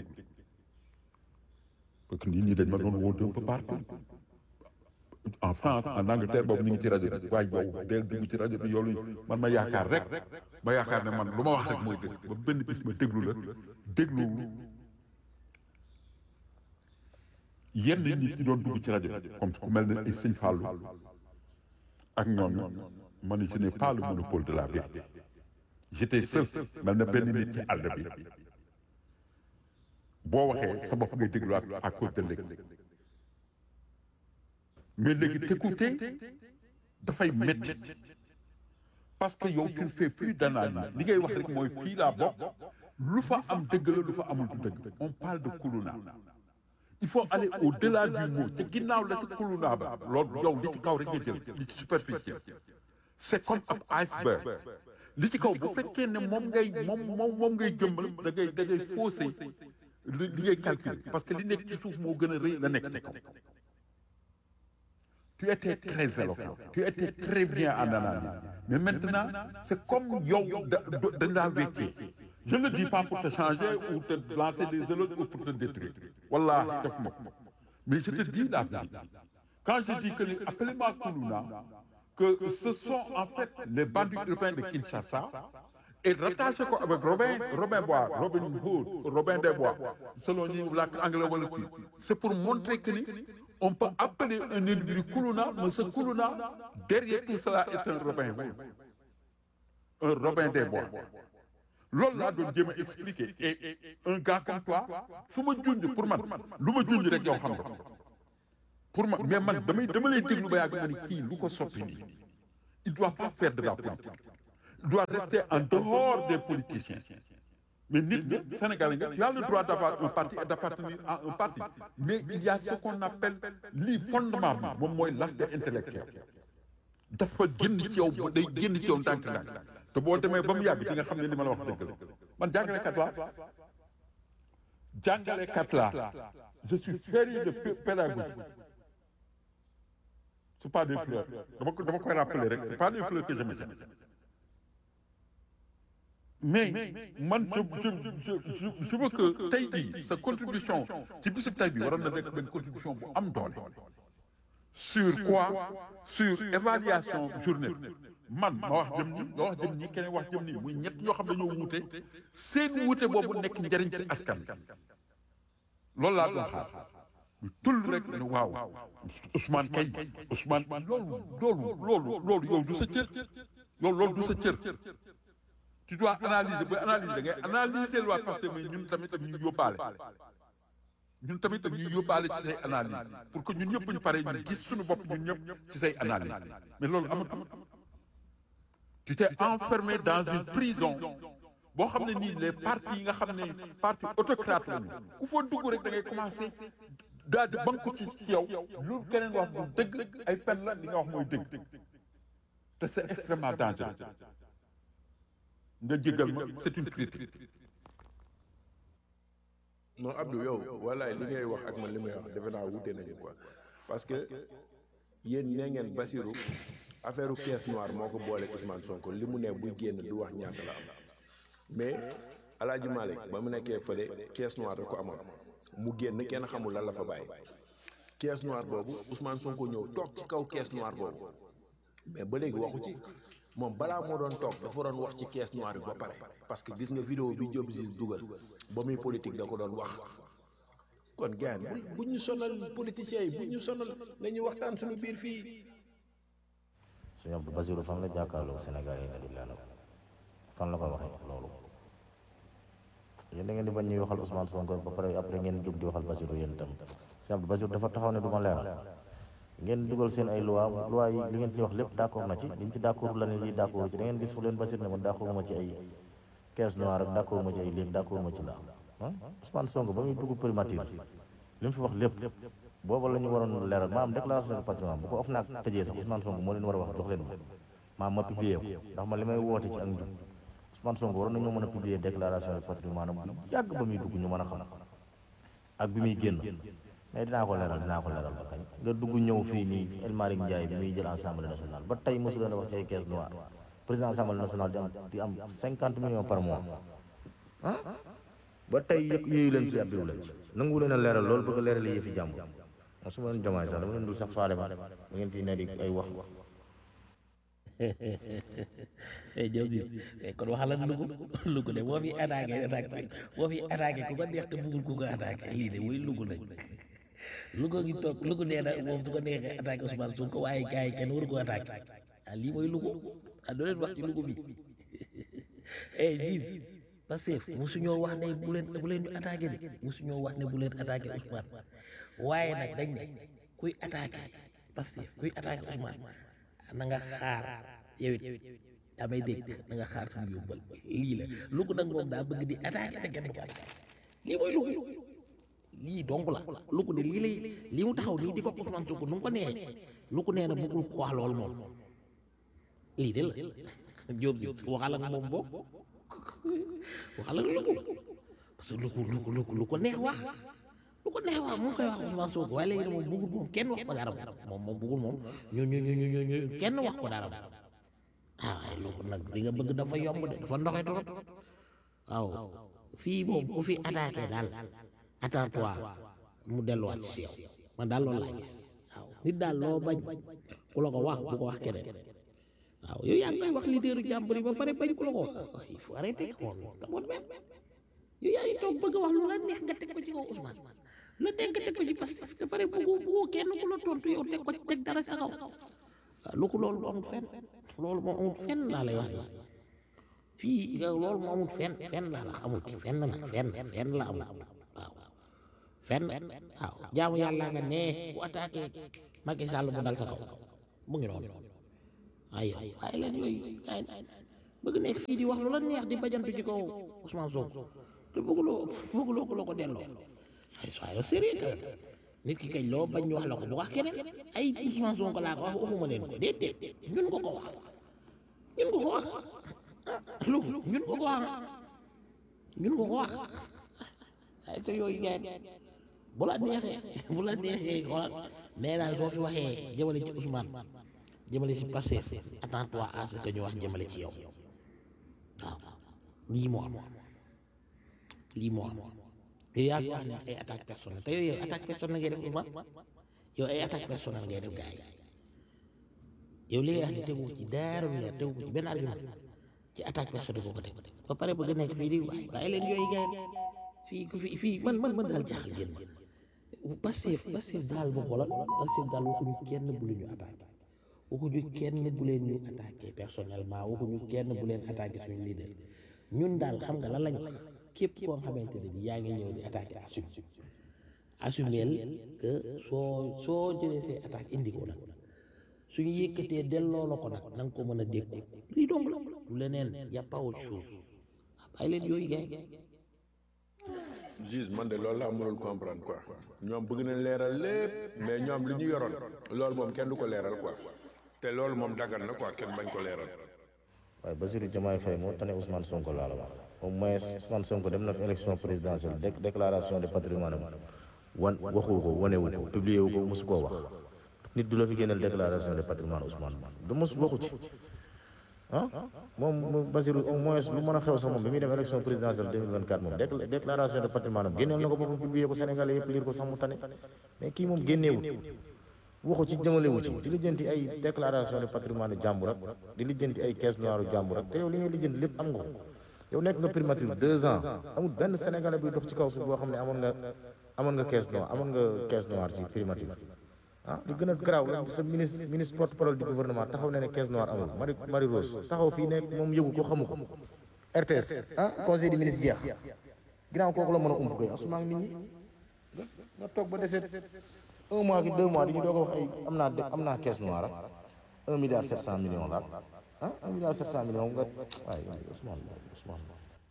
S5: parce que nit ñi dañ ma doon woo d'un peu partout en France en Angleterre boobu ñu ngi ci rajo bi waaye yow del dugg ci rajo bi yow man ma yaakaar rek ma yaakaar ne man lu ma wax rek mooy dëgg ba benn bis ma déglu la déglu yenn nit ñi doon dugg ci rajo bi comme ku mel ne ay sëñ Fallou ak ñooñu ma ne je n'ai pas le monopole de la vérité j'étais seul mel na benn nit ci àll bi boo waxee sa bopp ngay dégluwaat à cause de léegi mais léegi t'écouter dafay métti parce que yow tu ne fais plus d'analyse li ngay wax rek mooy fii laa bokk lu fa am dëgg la lu fa amul du dëgg on parle de kuluna il faut aller au-delà du mot te ginnaaw la ci kuluna ba loolu yow li ci kaw rek nga jël li ci superficiel c'est comme ab iceberg li ci kaw bu fekkee ne moom ngay moom moom moom ngay jëmbal da ngay da ngay fausser li li ngay calculer parce que li nekk ci suuf moo gën a rëy la nekk ci kaw tu étais très éloquent tu étais très bien en analyse mais maintenant c'est comme yow da dañ laa weccee je ne dis pas pour te changer ou te lancer des éloges ou pour te détruire wallahi def ma mais je te dis la vérité quand je dis que les appelez-moi Koulouna que ce sont en fait les bandits urbains de Kinshasa et rattaché ko avec Robin Robin Bois Robin Hood Robin des Bois selon ñi làkk anglais wala kii c'est pour montrer que ni on peut appeler un individu Koulouna mais ce Koulouna derrière tout cela est un Robin Hood un Robin des Bois loolu laa doon jéem a expliquer et un gars comme toi su ma junj pour man lu ma junj rek yow xam nga ko pour man mais man damay dama lay déglu ba yàgg ma ni kii lu ko soppi nii il doit pas faire de la politique il doit rester en dehors des politiciens mais nit nga Sénégalais nga tu as le droit d'avoir un parti et d'appartenir à un parti mais il y a ce qu'on appelle lii fondement bi moom mooy l'aspect intellectuel dafa génn ci yow ba day génn ci yow ndànk-ndànk te boo demee ba mu yàgg di nga xam ne li ma la wax dëgg la man jàngalekat laa jàngalekat laa je suis féru de pé- pédagogie c'est pas des fleurs dama ko dama koy rappeler rek c'est pas des fleurs que je me jette mais man je je je je je veux que tey jii sa contribution ci bisub tey bi waroon na nekk benn contribution bu am doole sur quoi sur évaluation journée man ma wax jëm ni nga wax jëm ni keneen wax jëm ni muy ñett ñoo xam ne ñoo wuute seen wuute boobu nekk njariñ ci askan loolu laa doon xaar ñu tull rek ne waaw Ousmane kay Ousmane loolu loolu loolu loolu yow du sa cër yow loolu du sa cër tu dois analyser ba analyser da ngay analyser loi parce que mais ñun tamit ak ñu yóbbaale ñun tamit ak ñuy yóbbaale ci say analyse pour que ñun ñëpp ñu pare ñu gis suñu bopp ñun ñëpp ci say analyse mais loolu amatul tu t'es enfermé dans une prison boo xam ne nii les partis yi nga xam ne parti autocrate lañu ku fa dugg rek da ngay commencer daal di banku ci ci yow lu keneen wax du dëgg ay fen la li nga wax mooy dëgg te c'est extrêmement dangereux nga jégal ma c'est une critique
S2: non Abdou yow wallaay li ngay wax ak man li may wax defe naa wute nañu quoi parce que yéen nee ngeen Basirou affaire u caisse noire moo ko boole Ousmane Sonko li mu ne buy génn du wax ñaata la am mais El Hadj Malick ba mu nekkee fële caisse noire da ko amoon mu génn kenn xamul lan la fa bàyyi caisse noire boobu Ousmane Sonko ñëw toog ci kaw caisse noire boobu mais ba léegi waxu ci moom balaa moo doon toog dafa doon wax ci caisse noire bi ba pare parce que gis nga vidéo bi Diop Ziz dugal ba muy politique da ko doon wax kon gars bu bu ñu sonal politiciens yi bu ñu sonal nañu waxtaan suñu biir fii.
S7: sëñ Abdou Basirou fan la jàkkaarloo Sénégal yi nga di leeral fan la ko waxee loolu yéen da ngeen di bañ ñuy waxal Ousmane Sonko ba pare après ngeen jóg di waxal Basirou yéen itam sëñ Abdou Basirou dafa taxaw ne du ma leeral ngeen dugal seen ay loi loi yi li ngeen ci wax lépp d'accord na ci liñ ci d'accord la ne lii d'accord ci da ngeen gis fu leen Basirou ne ma d'accord ma ci ay caisse noire ak d'accord ma ci ay léegi d'accord ma ci la ah Ousmane Sonko ba muy dugg primature li mu fi wax lépp booba la ñu waroon leeral maam déclaration de patrimoine bu ko of naag tëjee sax Ousmane Sonko moo leen war a wax jox leen ma maam ma publier ko ndax ma li may woote ci ak njub Ousmane Sonko waroon nañoo mën a publier déclaration de patrimoine bu yàgg ba muy dugg ñu mën a xam ak bi muy génn mais dinaa ko leeral dinaa ko leeral ba kañ nga dugg ñëw fii nii El Malick Ndiaye bi muy jël assemblée nationale ba tey mosu leen a wax ci ay caisse noire président assemblée nationale di am di am cinquante millions par mois ah ba tey yëg yooyu leen ci abbiwu leen ci nangu leen a leeral loolu bëgg a leeral yëfi jàmm moom su ma leen jomaay sax dama leen dul sax faale ma da ngeen fii ne di ay wax
S3: eh Diop bi kon waxal ak Louga Louga de boo fi attaqué attaqué boo fi attaqué ku ko neex te bëggul ku ko attaqué lii de muy Louga lañ Louga gi toog Louga nee na moom su ko neexee attaqué Ousmane Sonko waaye gars yi kenn waru ko attaqué ah lii mooy Louga ah doo leen wax ci Louga bi eh jiif Pastef mosuñoo wax ne bu leen bu leen ñu attaqué de mosuñoo wax ne bu leen attaqué Ousmane waaye nag dañ ne kuy attaqué Pastef kuy attaqué Ousmane na nga xaar yow it damay dégg na nga xaar suñu yóbbal lii la Louga nag moom daa bëgg di attaqué te kenn ko attaqué lii mooy Louga lii donc la Louga de lii lay lii mu taxaw nii di ko Ousmane Sonko nu mu ko neexee Louga nee na bëggul ko wax loolu moom lii de la Diop bi waxal ak moom boobu waxal ak Louga parce que Louga Louga Louga lu ko neex wax lu ko neex wax mu ngi koy wax Ousmane Sonko waaye léegi nag moom bëggul moom kenn wax ko dara moom moom bëggul moom ñu ñu ñu ñu ñu kenn wax ko dara ah waaye Louga nag li nga bëgg dafa yomb de dafa ndoxe trop waaw fii moom ku fi attaqué daal attends-toi mu delluwaat ci yow man daal loolu laa gis waaw nit daal loo bañ ku la ko wax bu ko wax keneen waaw yow yaa ngi koy wax leaderu jàmbur yi ba pare bañ ku la ko wax il faut arrêter moom kamoon même yow yaa ngi toog bëgg a wax lu la neex nga teg ko ci kaw Ousmane la nekk nga teg ko ci Pastef te pare bëggu bëggu kenn ku la tontu yow teg ko teg dara sa kaw waaw lu ko loolu amul fenn loolu moom amul fenn laa lay wax nii
S8: fii yow loolu moo amul fenn fenn laa la amul fenn nag fenn fenn la amul waaw fenn waaw jaamu yàlla nga nee bu attaqué Macky Sall mu dal sa kaw mu ngi noonu waaye yow waaye leen yooyu ay bëgg nekk fii di wax lu la neex di bajantu ci kaw Ousmane Sonko te bëgguloo bëgguloo ko loo ko delloo ay soyons sérieux que nit ki kañ loo bañ ñu wax la ko bu wax keneen ay Ousmane Sonko laa ko wax waxuma leen ko déet déet ñun ko ko wax ñun ko ko wax lu ñun ko ko wax ñun ko ko wax ay te yooyu gars bu la neexee bu la neexee xoolal nee naa soo fi waxee jëmale ci Ousmane jëmale ci Pastef attends-toi à ce que ñu wax jëmale ci yow waaw lii moo am lii moo am te yaa ngi wax ne ay attaque personnelle te yow attaque personnelle ngay def Ousmane yow ay attaque personnelle ngay def gars yi yow li nga wax ne tegu ci dara lu leer tegu ci benn argument ci attaque personnelle boo ko teg ba pare bëgg nekk fii di waay waaye leen yooyu gars fii ku fi fii man man man daal jaaxal ngeen ma Pastef Pastef daal ba xoolal Pastef daal waxuñu kenn bu leen ñu attaqué waxuñu kenn bu leen ñu attaqué personnellement waxuñu kenn bu leen attaqué suñu leader ñun daal xam nga lan lañ wax képp koo xamante ne bi yaa ngi ñëw di attaqué assume assumeel que soo soo jëlee say attaque indi ko nag suñu yëkkatee delloo la ko nag na nga ko mën a dégg lii dong la du leneen y a pas autre chose bàyyi leen yooyu gars
S2: Juste man de loolu laa mënul comprendre quoi ñoom bëgg nañ leeral lépp mais ñoom li ñu yoroon loolu moom kenn du ko leeral quoi te loolu moom daggan na quoi kenn bañ ko leeral.
S7: waaye Bassirou Diomaye Faye moo tane Ousmane Sonko laa la wax au moins Ousmane Sonko dem na fi élection présidentielle dé déclaration de patrimoine wan waxu ko wanewu ko publié wu ko mosu koo wax nit du la fi génneel déclaration de patrimoine Ousmane du mos waxu ci ah moom Bassirou au moins lu mën a xew sax moom bi muy dem élection présidentielle 2024 moom décla- déclaration de patrimoine am génneel na ko boppam publié ko Sénégalais yëpp lire ko sax mu tane mais kii moom génneewut waxu ci jëmalewu ci di lijjanti ay déclaration de patrimoine jàmbur ak di lijjanti ay caisse noire jàmbur ak te yow li ngay lijjanti lépp am nga ko yow nekk nga primature deux ans amul benn sénégalais buy dox ci kaw suuf boo xam ne amoon nga amoon nga caisse noire amoon nga caisse noire ci primature ah li gën a garaaw la sa ministre ministre porte parole du gouvernement taxaw na ne caisse noire amul Marie Marie Rose taxaw fii ne moom yëgu ko xamu ko RTS ah conseil des ministres jeex ginnaaw kooku la mën a ump koy asuma ak nit ñi nga toog ba deseet un mois ki deux mois di ñu doog a wax ay am naa am naa caisse noire ak un milliard sept cent millions la ah un milliard sept cent millions nga waaye Ousmane Ousmane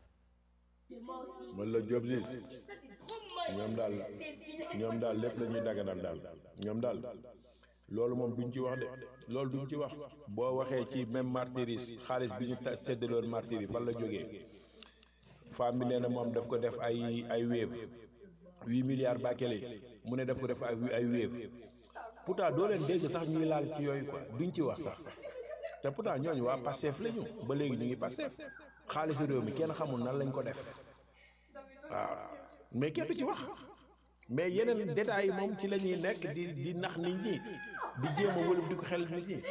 S2: man la Diop Ziz ñoom daal ñoom daal lépp la ñuy daganal daal ñoom daal loolu moom duñ ci wax de loolu duñ ci wax boo waxee ci même martyris xaalis bi ñu ta séddaloon martyris fan la jógee femme bi nee na moom daf ko def ay ay wéev huit milliards bàkkele mu ne daf ko def ay ay wéev pourtant doo leen dégg sax ñuy laal ci yooyu quoi duñ ci wax sax te pourtant ñooñu waa Pastef la ñu ba léegi ñu ngi Pastef xaalisu réew mi kenn xamul nan lañ ko def waaw mais kenn du ci wax mais yeneen détails yi moom ci la ñuy nekk di di nax nit ñi di jéem a wëlub di ko xel nit ñi.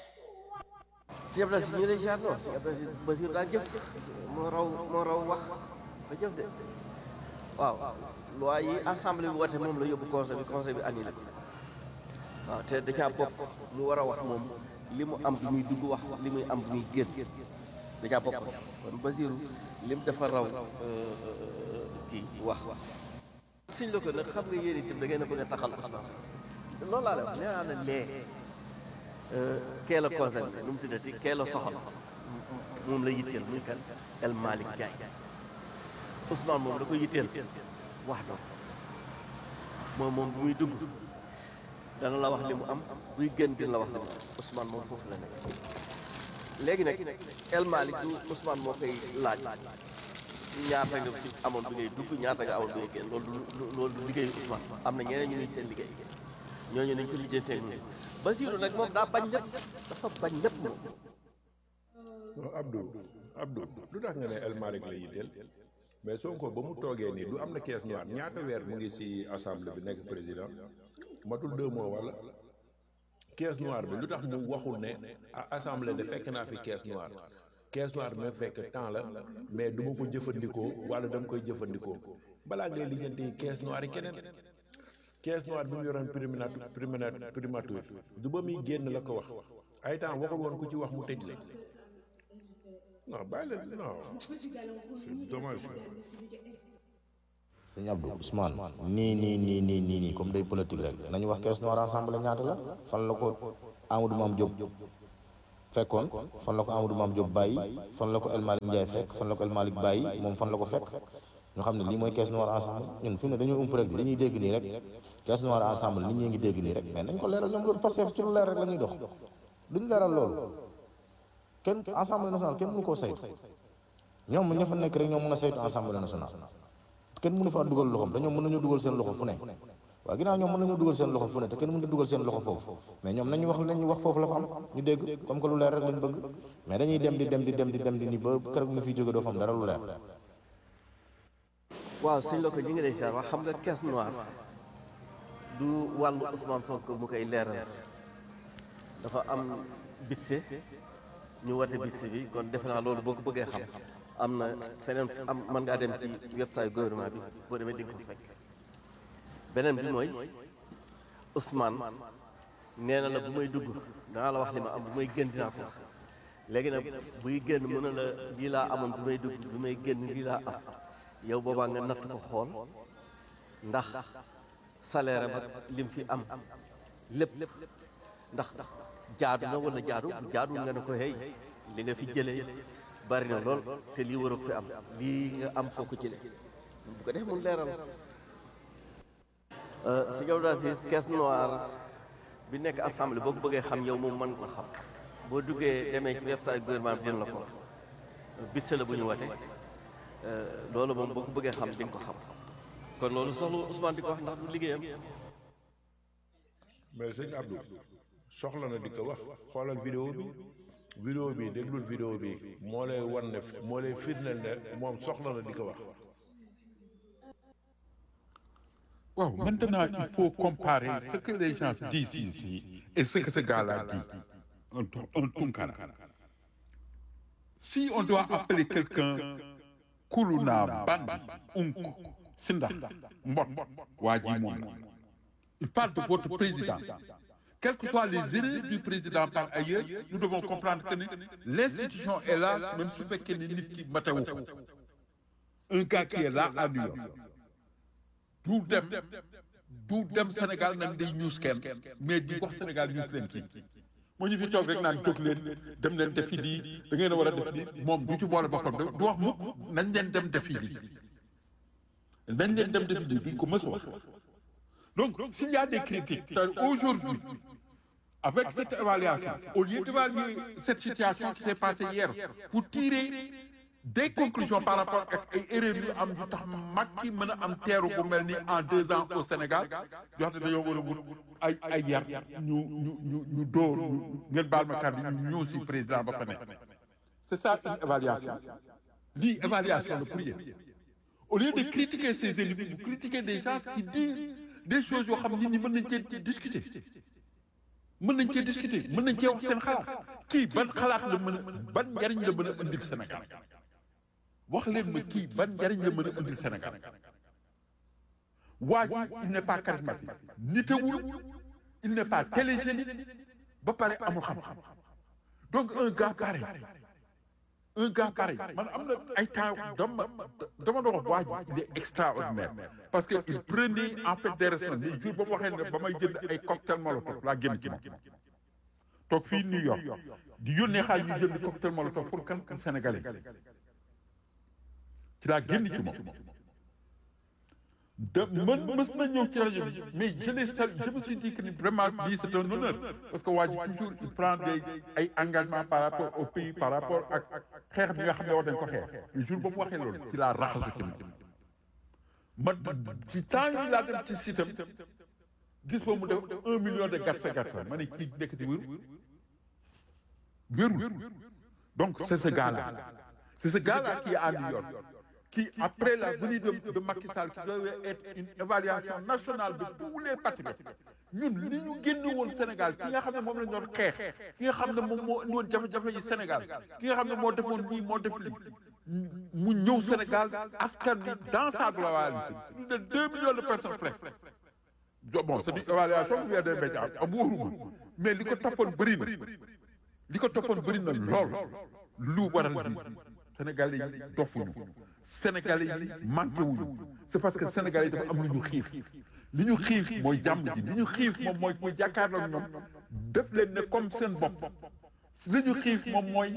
S6: si Abdou si ñu lay ziar non si Abdou si Basir daa jëf moo raw moo raw wax ba jëf de waaw loi yi assemblée bi woote moom la yóbbu conseil bi conseil bi annulé ko waaw te da caa bokk mu war a wax moom li mu am bi muy dugg wax li muy am bi muy génn da caa bokk kon Basiru lim dafa raw kii wax suñ la ko nag xam nga yéen itam da ngeen a bëgg a taxal Ousmane loolu laa lay wax nee naa ne lee kee la concerné nu mu tuddati kee la soxal moom la yitteel muy kan El Malick Ndiaye Ousmane moom da ko yitteel wax doon moom moom bu muy dugg dana la wax li mu am buy gën dina la wax li mu am Ousmane moom foofu la nekk léegi nag El Malick du Ousmane moo koy laaj ñaata nga fi amoon bi ngay dugg ñaata nga amoon bi ngay génn loolu du loolu du liggéeyu Ousmane am na ñeneen ñu ngi seen liggéey ñooñu nañ ko lijjantee ak Basiru nag moom daa bañ lépp dafa bañ lépp moom.
S2: non Abdou Abdou lu tax nga ne El Malick la yitteel mais Sonko ba mu toogee nii du am na caisse noire ñaata weer mu ngi ci assemblée bi nekk président matul deux mois wala caisse noire bi lu tax mu waxul ne ah assemblée de fekk naa fi caisse noire caisse noire bi ma fekk temps la mais du ma ko jëfandikoo wala dama koy jëfandikoo balaa ngay lijjanti caisse noire yi keneen caisse noire bi mu yoroon primature primature primature du ba muy génn la ko wax ay temps waxul woon ku ci wax mu tëj la non bàyyi leen non c'est dommage
S7: sëñ Abdou Ousmane nii nii nii nii nii nii comme day politique rek nañu wax caisse noire ensemble ñaata la fan la ko Amadou Mame Diop fekkoon fan la ko Amadou Mame Diop bàyyi fan la ko El Malick Ndiaye fekk fan la ko El Malick bàyyi moom fan la ko fekk ñu xam ne lii mooy caisse noire ensemble ñun fi mu ne dañoo ump rek dañuy dégg nii rek caisse noire ensemble nit ñi ngi dégg nii rek mais nañ ko leeral ñoom loolu parce que ci lu leer rek la ñuy dox duñ leeral loolu kenn assemblée nationale kenn mënu koo saytu ñoom ña fa nekk rek ñoom mën a saytu assemblée nationale kenn mënu faa dugal loxoom te ñoom mën nañoo dugal seen loxo fu ne waaw ginnaaw ñoom mën nañoo dugal seen loxo fu ne te kenn mën na dugal seen loxo foofu mais ñoom nañu wax nañu wax foofu la fa am ñu dégg comme que lu leer rek lañ bëgg mais dañuy dem di dem di dem di dem di ni ba keroog ñu fiy jóge doo fa am dara lu leer
S6: waaw sëñ la ko ñi ngi lay siyaar wax xam nga caisse noire du wàllu Ousmane Sonko mu koy leeral dafa am bisse ñu wate bisse bi kon defe naa loolu boo ko bëggee xam am na feneen am mën ngaa dem ci website gouvernement bi boo demee di nga ko fekk beneen bi mooy Ousmane nee na la bu may dugg danaa la wax li ma am bu may génn dinaa ko wax léegi nag buy génn mën na la lii laa amoon bu may dugg bu may génn lii laa am yow boobaa nga natt ko xool ndax salaire ba lim fi am lépp ndax jaadu na wala jaadu jaadu nga ne ko hey li nga fi jëlee bari na lool te lii war a fi am lii nga am foo ko jëlee bu ko def mun leeral si yow daal si caisse noire bi nekk assemblée boo ko bëggee xam yow moom mën ko xam boo duggee demee ci website gouvernement bi dina la ko wax bitse la bu ñu wate loolu moom boo ko bëggee xam di nga ko xam kon loolu soxla Ousmane di ko wax ndax du liggéeyam
S2: mais sëñ Abdou soxla na di ko wax xoolal vidéo bi vidéo bi déglul vidéo bi moo lay wan ne moo lay firndeel ne moom soxla na di ko wax
S5: Wow, maintenant, il faut comparer ce que les gens disent ici et ce que ce gars-là dit. Un, un Tunkara. Si on doit appeler quelqu'un Kuluna, Bandi, Unku, Sinda, Mbot, Wadi Mouna, il parle de votre président. Quelles que soient les erreurs du président par ailleurs, nous devons comprendre que l'institution est là, même si c'est qu'il est Un gars qui est là à New York. du dem du dem Sénégal nag day ñuus kenn mais di wax Sénégal ñuus leen kii moo ñu fi toog rek naan jóg leen dem leen defi lii da ngeen a war a def lii moom du ci boole boppam du wax mukk nañ leen dem defi lii nañ leen dem defi lii duñ ko mës a wax donc s'il y a des critiques aujourd'hui avec cette évaluation au lieu d'évaluer cette situation qui s'est passée hier pour tirer des conclusions par rapport ak ay erreurs yu am yu tax Macky mën a am teeru bu mel ni en deux ans au Sénégal yoo xam ne dañoo war a wut ay ay yar ñu ñu ñu ñu dóor ngeen baal ma kàddu ñu ñëw si président ba fa nekk c'est ça une évaluation lii évaluation la pour yéen au lieu de critiquer ces élus vous critiquez des gens qui disent des choses yoo xam nit ñi mën nañ cee discuter mën nañ cee discuter mën nañ cee wax seen xalaat kii ban xalaat la mën a ban njariñ la mën a indil Sénégal wax leen ma kii ban njariñ la mën a indil Sénégal waa ji il n'est pas charismatique nitewul il n'est pas télégénique ba pare amul xam-xam donc un gars pareil un gars pareil man am na ay temps dama dama doon wax waa ji il est extraordinaire parce que il prenait en fait des responsabilités jour ba mu waxee ne ba may jënd ay cocktail molotov laa génn ci moom toog fii New York di yónnee xaalis ñu jënd cocktail molotov pour kan kan sénégalais ci laa génn ci moom de man mës na ñëw ci rajo bi mais je l'ai sal je me suis dit que ni vraiment lii c'est un honneur parce que waa ji toujours il prend des ay engagements par rapport au pays par rapport ak xeex bi nga xam ne war nañ ko xeex le jour ba mu waxee loolu ci laa raxasu ci moom ma ci temps yi laa dem ci sitam gis foo mu def un million de gatsa gatsa ma ne kii nekk di wér wérul donc c'est ce gars-là c'est ce gars-là qui est à New York qui, après la venue de, de Macky Sall, qui devait être une évaluation nationale de tous les patriotes. ñun li ñu génn woon Sénégal ki nga xam ne moom la ñu doon xeex ki nga xam ne moom moo indi woon jafe-jafe yi Sénégal ki nga xam ne moo defoon lii moo def lii mu ñëw Sénégal askan bi dans sa globalité plus de deux millions de personnes presque bon c'est une évaluation qui vient des médias am wóorugul mais li ko toppoon bëri na li ko toppoon bëri na lool lu waral lii sénégalais yi dofuñu sénégalais yi manqué wuñu c'est parce que sénégalais yi dafa am lu ñu xiif li ñu xiif mooy jàmm ji li ñu xiif moom mooy mooy jàkkaarloo ñoom def leen ne comme seen bopp li ñu xiif moom mooy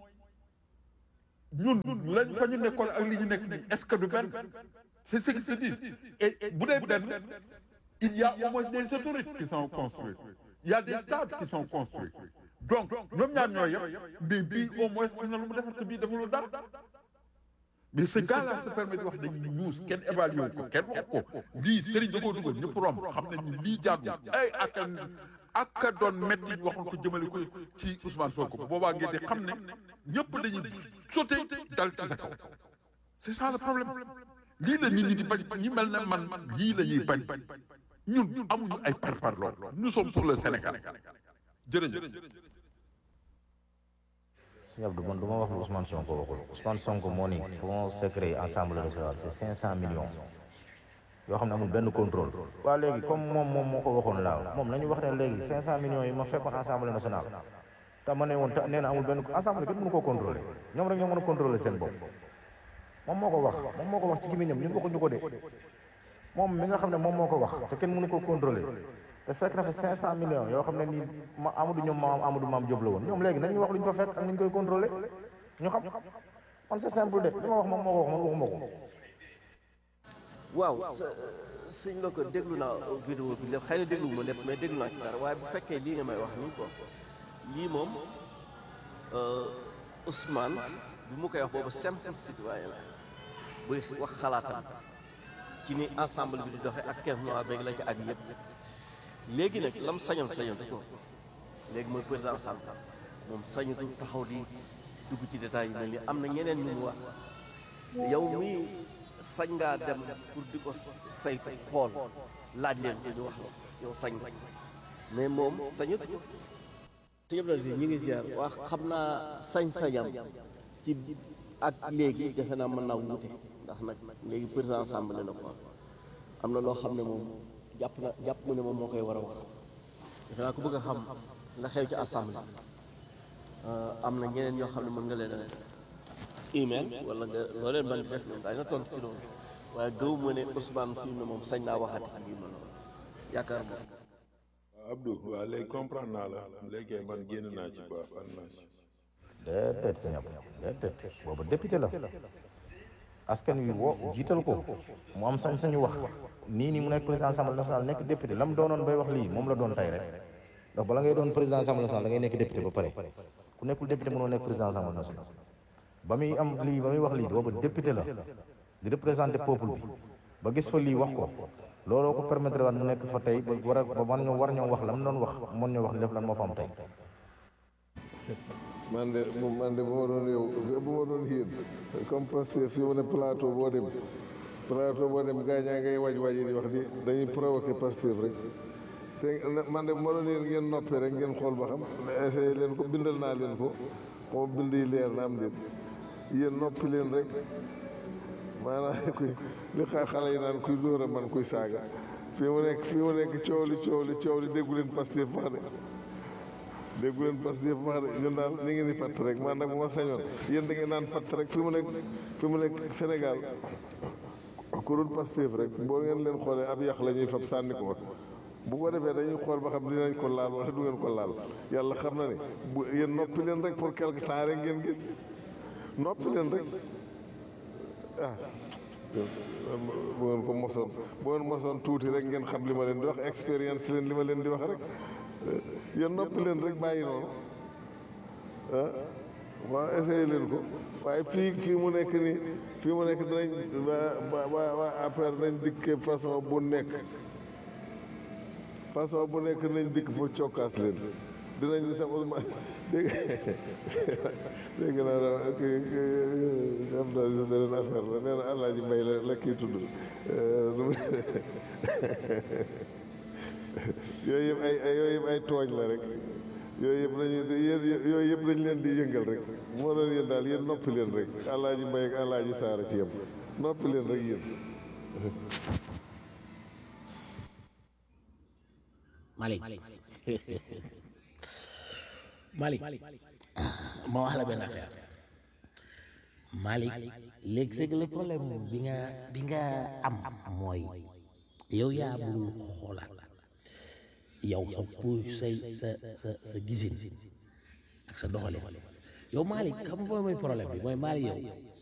S5: ñun lañ fa ñu nekkoon ak li ñu nekk nii est-ce que du benn c'est ce qui se dit et et bu dee benn il y a au moins des autoroutes qui sont construites il y a des stades qui sont construits donc ñoom ñaar ñoo yem mais bii au moins am na lu mu defar te bii defulul dara mais ce gars-là se permet di wax dañuy ñuus kenn évalué wu ko kenn wax ko lii Serigne da koo dugal ñëpp romb xam nañ ni lii jàggul ay ak ak a doon métti ñu waxoon ko jëmale ko ci Ousmane Sonko boobaa ngeen di xam ne ñëpp dañuy sauté dal ci sa kaw c'est ça le problème lii la nit ñi di bañ ñi mel ne man lii la ñuy bañ ñun amuñu ay parparloo nous sommes pour le Sénégal jërëjëf.
S7: sëñ Abdou man du ma wax lu Ousmane Sonko waxul Ousmane Sonko moo ni fonds secret ensemble national c'est cinq cent millions yoo xam ne amul benn contrôle waa léegi comme moom moom moo ko waxoon laaw moom nañu wax ne léegi cinq cent millions yi ma fekkoon assemblée nationale te ma ne woon te nee na amul benn assemblée kenn mënu koo contrôler ñoom rek ñoo mën a contrôler seen bopp moom moo ko wax moom moo ko wax ci gémmiñam ñun waxuñu ko de moom mi nga xam ne moom moo ko wax te kenn mënu koo contrôler te fekk na fa 500 millions yoo xam ne nii ma Amadou ñoom maam Amadou maam Diop la woon ñoom léegi nañu wax lu ñu fa fekk ak ni ñu koy contrôler ñu xam man c'est simple de li ma wax moom moo ko wax man waxuma ko.
S6: waaw sëñ la ko déglu naa vidéo bi lépp xëy na déglu ma lépp mais déglu naa ci dara waaye bu fekkee lii nga may wax nii quoi lii moom Ousmane bi mu koy wax boobu simple citoyen la buy wax xalaatam ci ni ensemble bi di doxee ak kees noir beeg la ci ak yëpp léegi nag lam sañoon sañoon ko léegi mooy président Sall moom sañatu taxaw di dugg ci détails yi mel ni am na ñeneen ñu mu wax yow mii sañ ngaa dem pour di ko saytu xool laaj leen ko ñu wax la yow sañ nga mais moom sañut ko sëñ Abdou Aziz ñi ngi ziar wax xam naa sañ-sañam ci ak léegi defe naa mën naa wuute ndax nag léegi président assemblée la ko am na loo xam ne moom jàpp na jàpp mu ne moom moo koy war a wax defe naa ko bëgg a xam la xew ci assemblée am na ñeneen ñoo xam ne mën nga leen a email wala nga loo leen mën di def ñoom daañu la tontu ci loolu waaye gëw ma ne Ousmane fi mu ne moom sañ naa waxati ci lii man yaakaar moom
S2: waaw Abdou waaw léegi comprendre naa la léegi man génn naa ci quoi fan naa ci
S7: déedéet sëñ Abdou déedéet boobu député la askan wi woo jiital ko mu am sañ-sañu wax nii nii mu nekk président assemblée nationale nekk député la mu doonoon bay wax lii moom la doon tey rek ndax bala ngay doon président assemblée nationale da ngay nekk député ba pare ku nekkul député mënoo nekk président assemblée nationale ba muy am lii ba muy wax lii boobu député la di représenté peuple bi ba gis fa lii wax ko looloo ko permettre waat mu nekk fa tey ba war a ba man ñoo war ñoo wax la mu doon wax mën ñoo wax def lan moo fa am tey
S9: man de man de bu ma doon yow bu ma doon yéen comme Pastef fii mu ne plateau boo dem plateau boo dem gaañaa ngay waj waj di wax di dañuy provoqué Pastef rek te man de bu ma doon yéen ngeen noppi rek ngeen xool ba xam essayé leen ko bindal naa leen ko xaw bind yi leer na am déet yéen noppi leen rek maanaam kuy li xa xale yi naan kuy dóor a man kuy saaga fii mu nekk fii mu nekk coow li coow li coow li déggu leen Pastef wax de déggu leen Pastef wax de ñun daal ni ngeen di patt rek man nag bu ma sañoon yéen da ngeen naan patt rek fi mu nekk fi mu nekk Sénégal ku dul Pastef rek boo ngeen leen xoolee ab yàq la ñuy fab sànni ko fa bu ko defee dañuy xool ba xam dinañ ko laal wala du ngeen ko laal yàlla xam na ne bu yéen noppi leen rek pour quelque temps rek ngeen gis noppi leen rek ah bu ngeen ko mosoon bu ngeen mosoon tuuti rek ngeen xam li ma leen di wax expérience leen li ma leen di wax rek yéen noppi leen rek bàyyi noonu ah waaw essayé leen ko waaye fii fii mu nekk nii fii mu nekk dinañ waa waa waa APR nañ dikkee façon bu nekk façon bu nekk nañ dikk pour cokkaas leen dinañ li sax Ousmane dégg dégg naa daal kii am naa gis beneen affaire la nee na Alaaji Mbay la la kii tudd yooyu yëpp ay ay yooyu yëpp ay tooñ la rek yooyu yëpp lañu yéen yooyu yëpp dañ leen di yëngal rek moo doon yéen daal yéen noppi leen rek Alaaji Mbay ak Alaaji Saara ci yem noppi leen rek yéen
S8: Malick
S3: Malick ma wax la benn affaire
S8: Malick léegi c'est que le problème bi nga bi nga am mooy yow yaa mënul xoolaat yow sa pour say sa sa sa gisin ak sa doxalin yow Malick xam nga mooy problème bi mooy Malick yow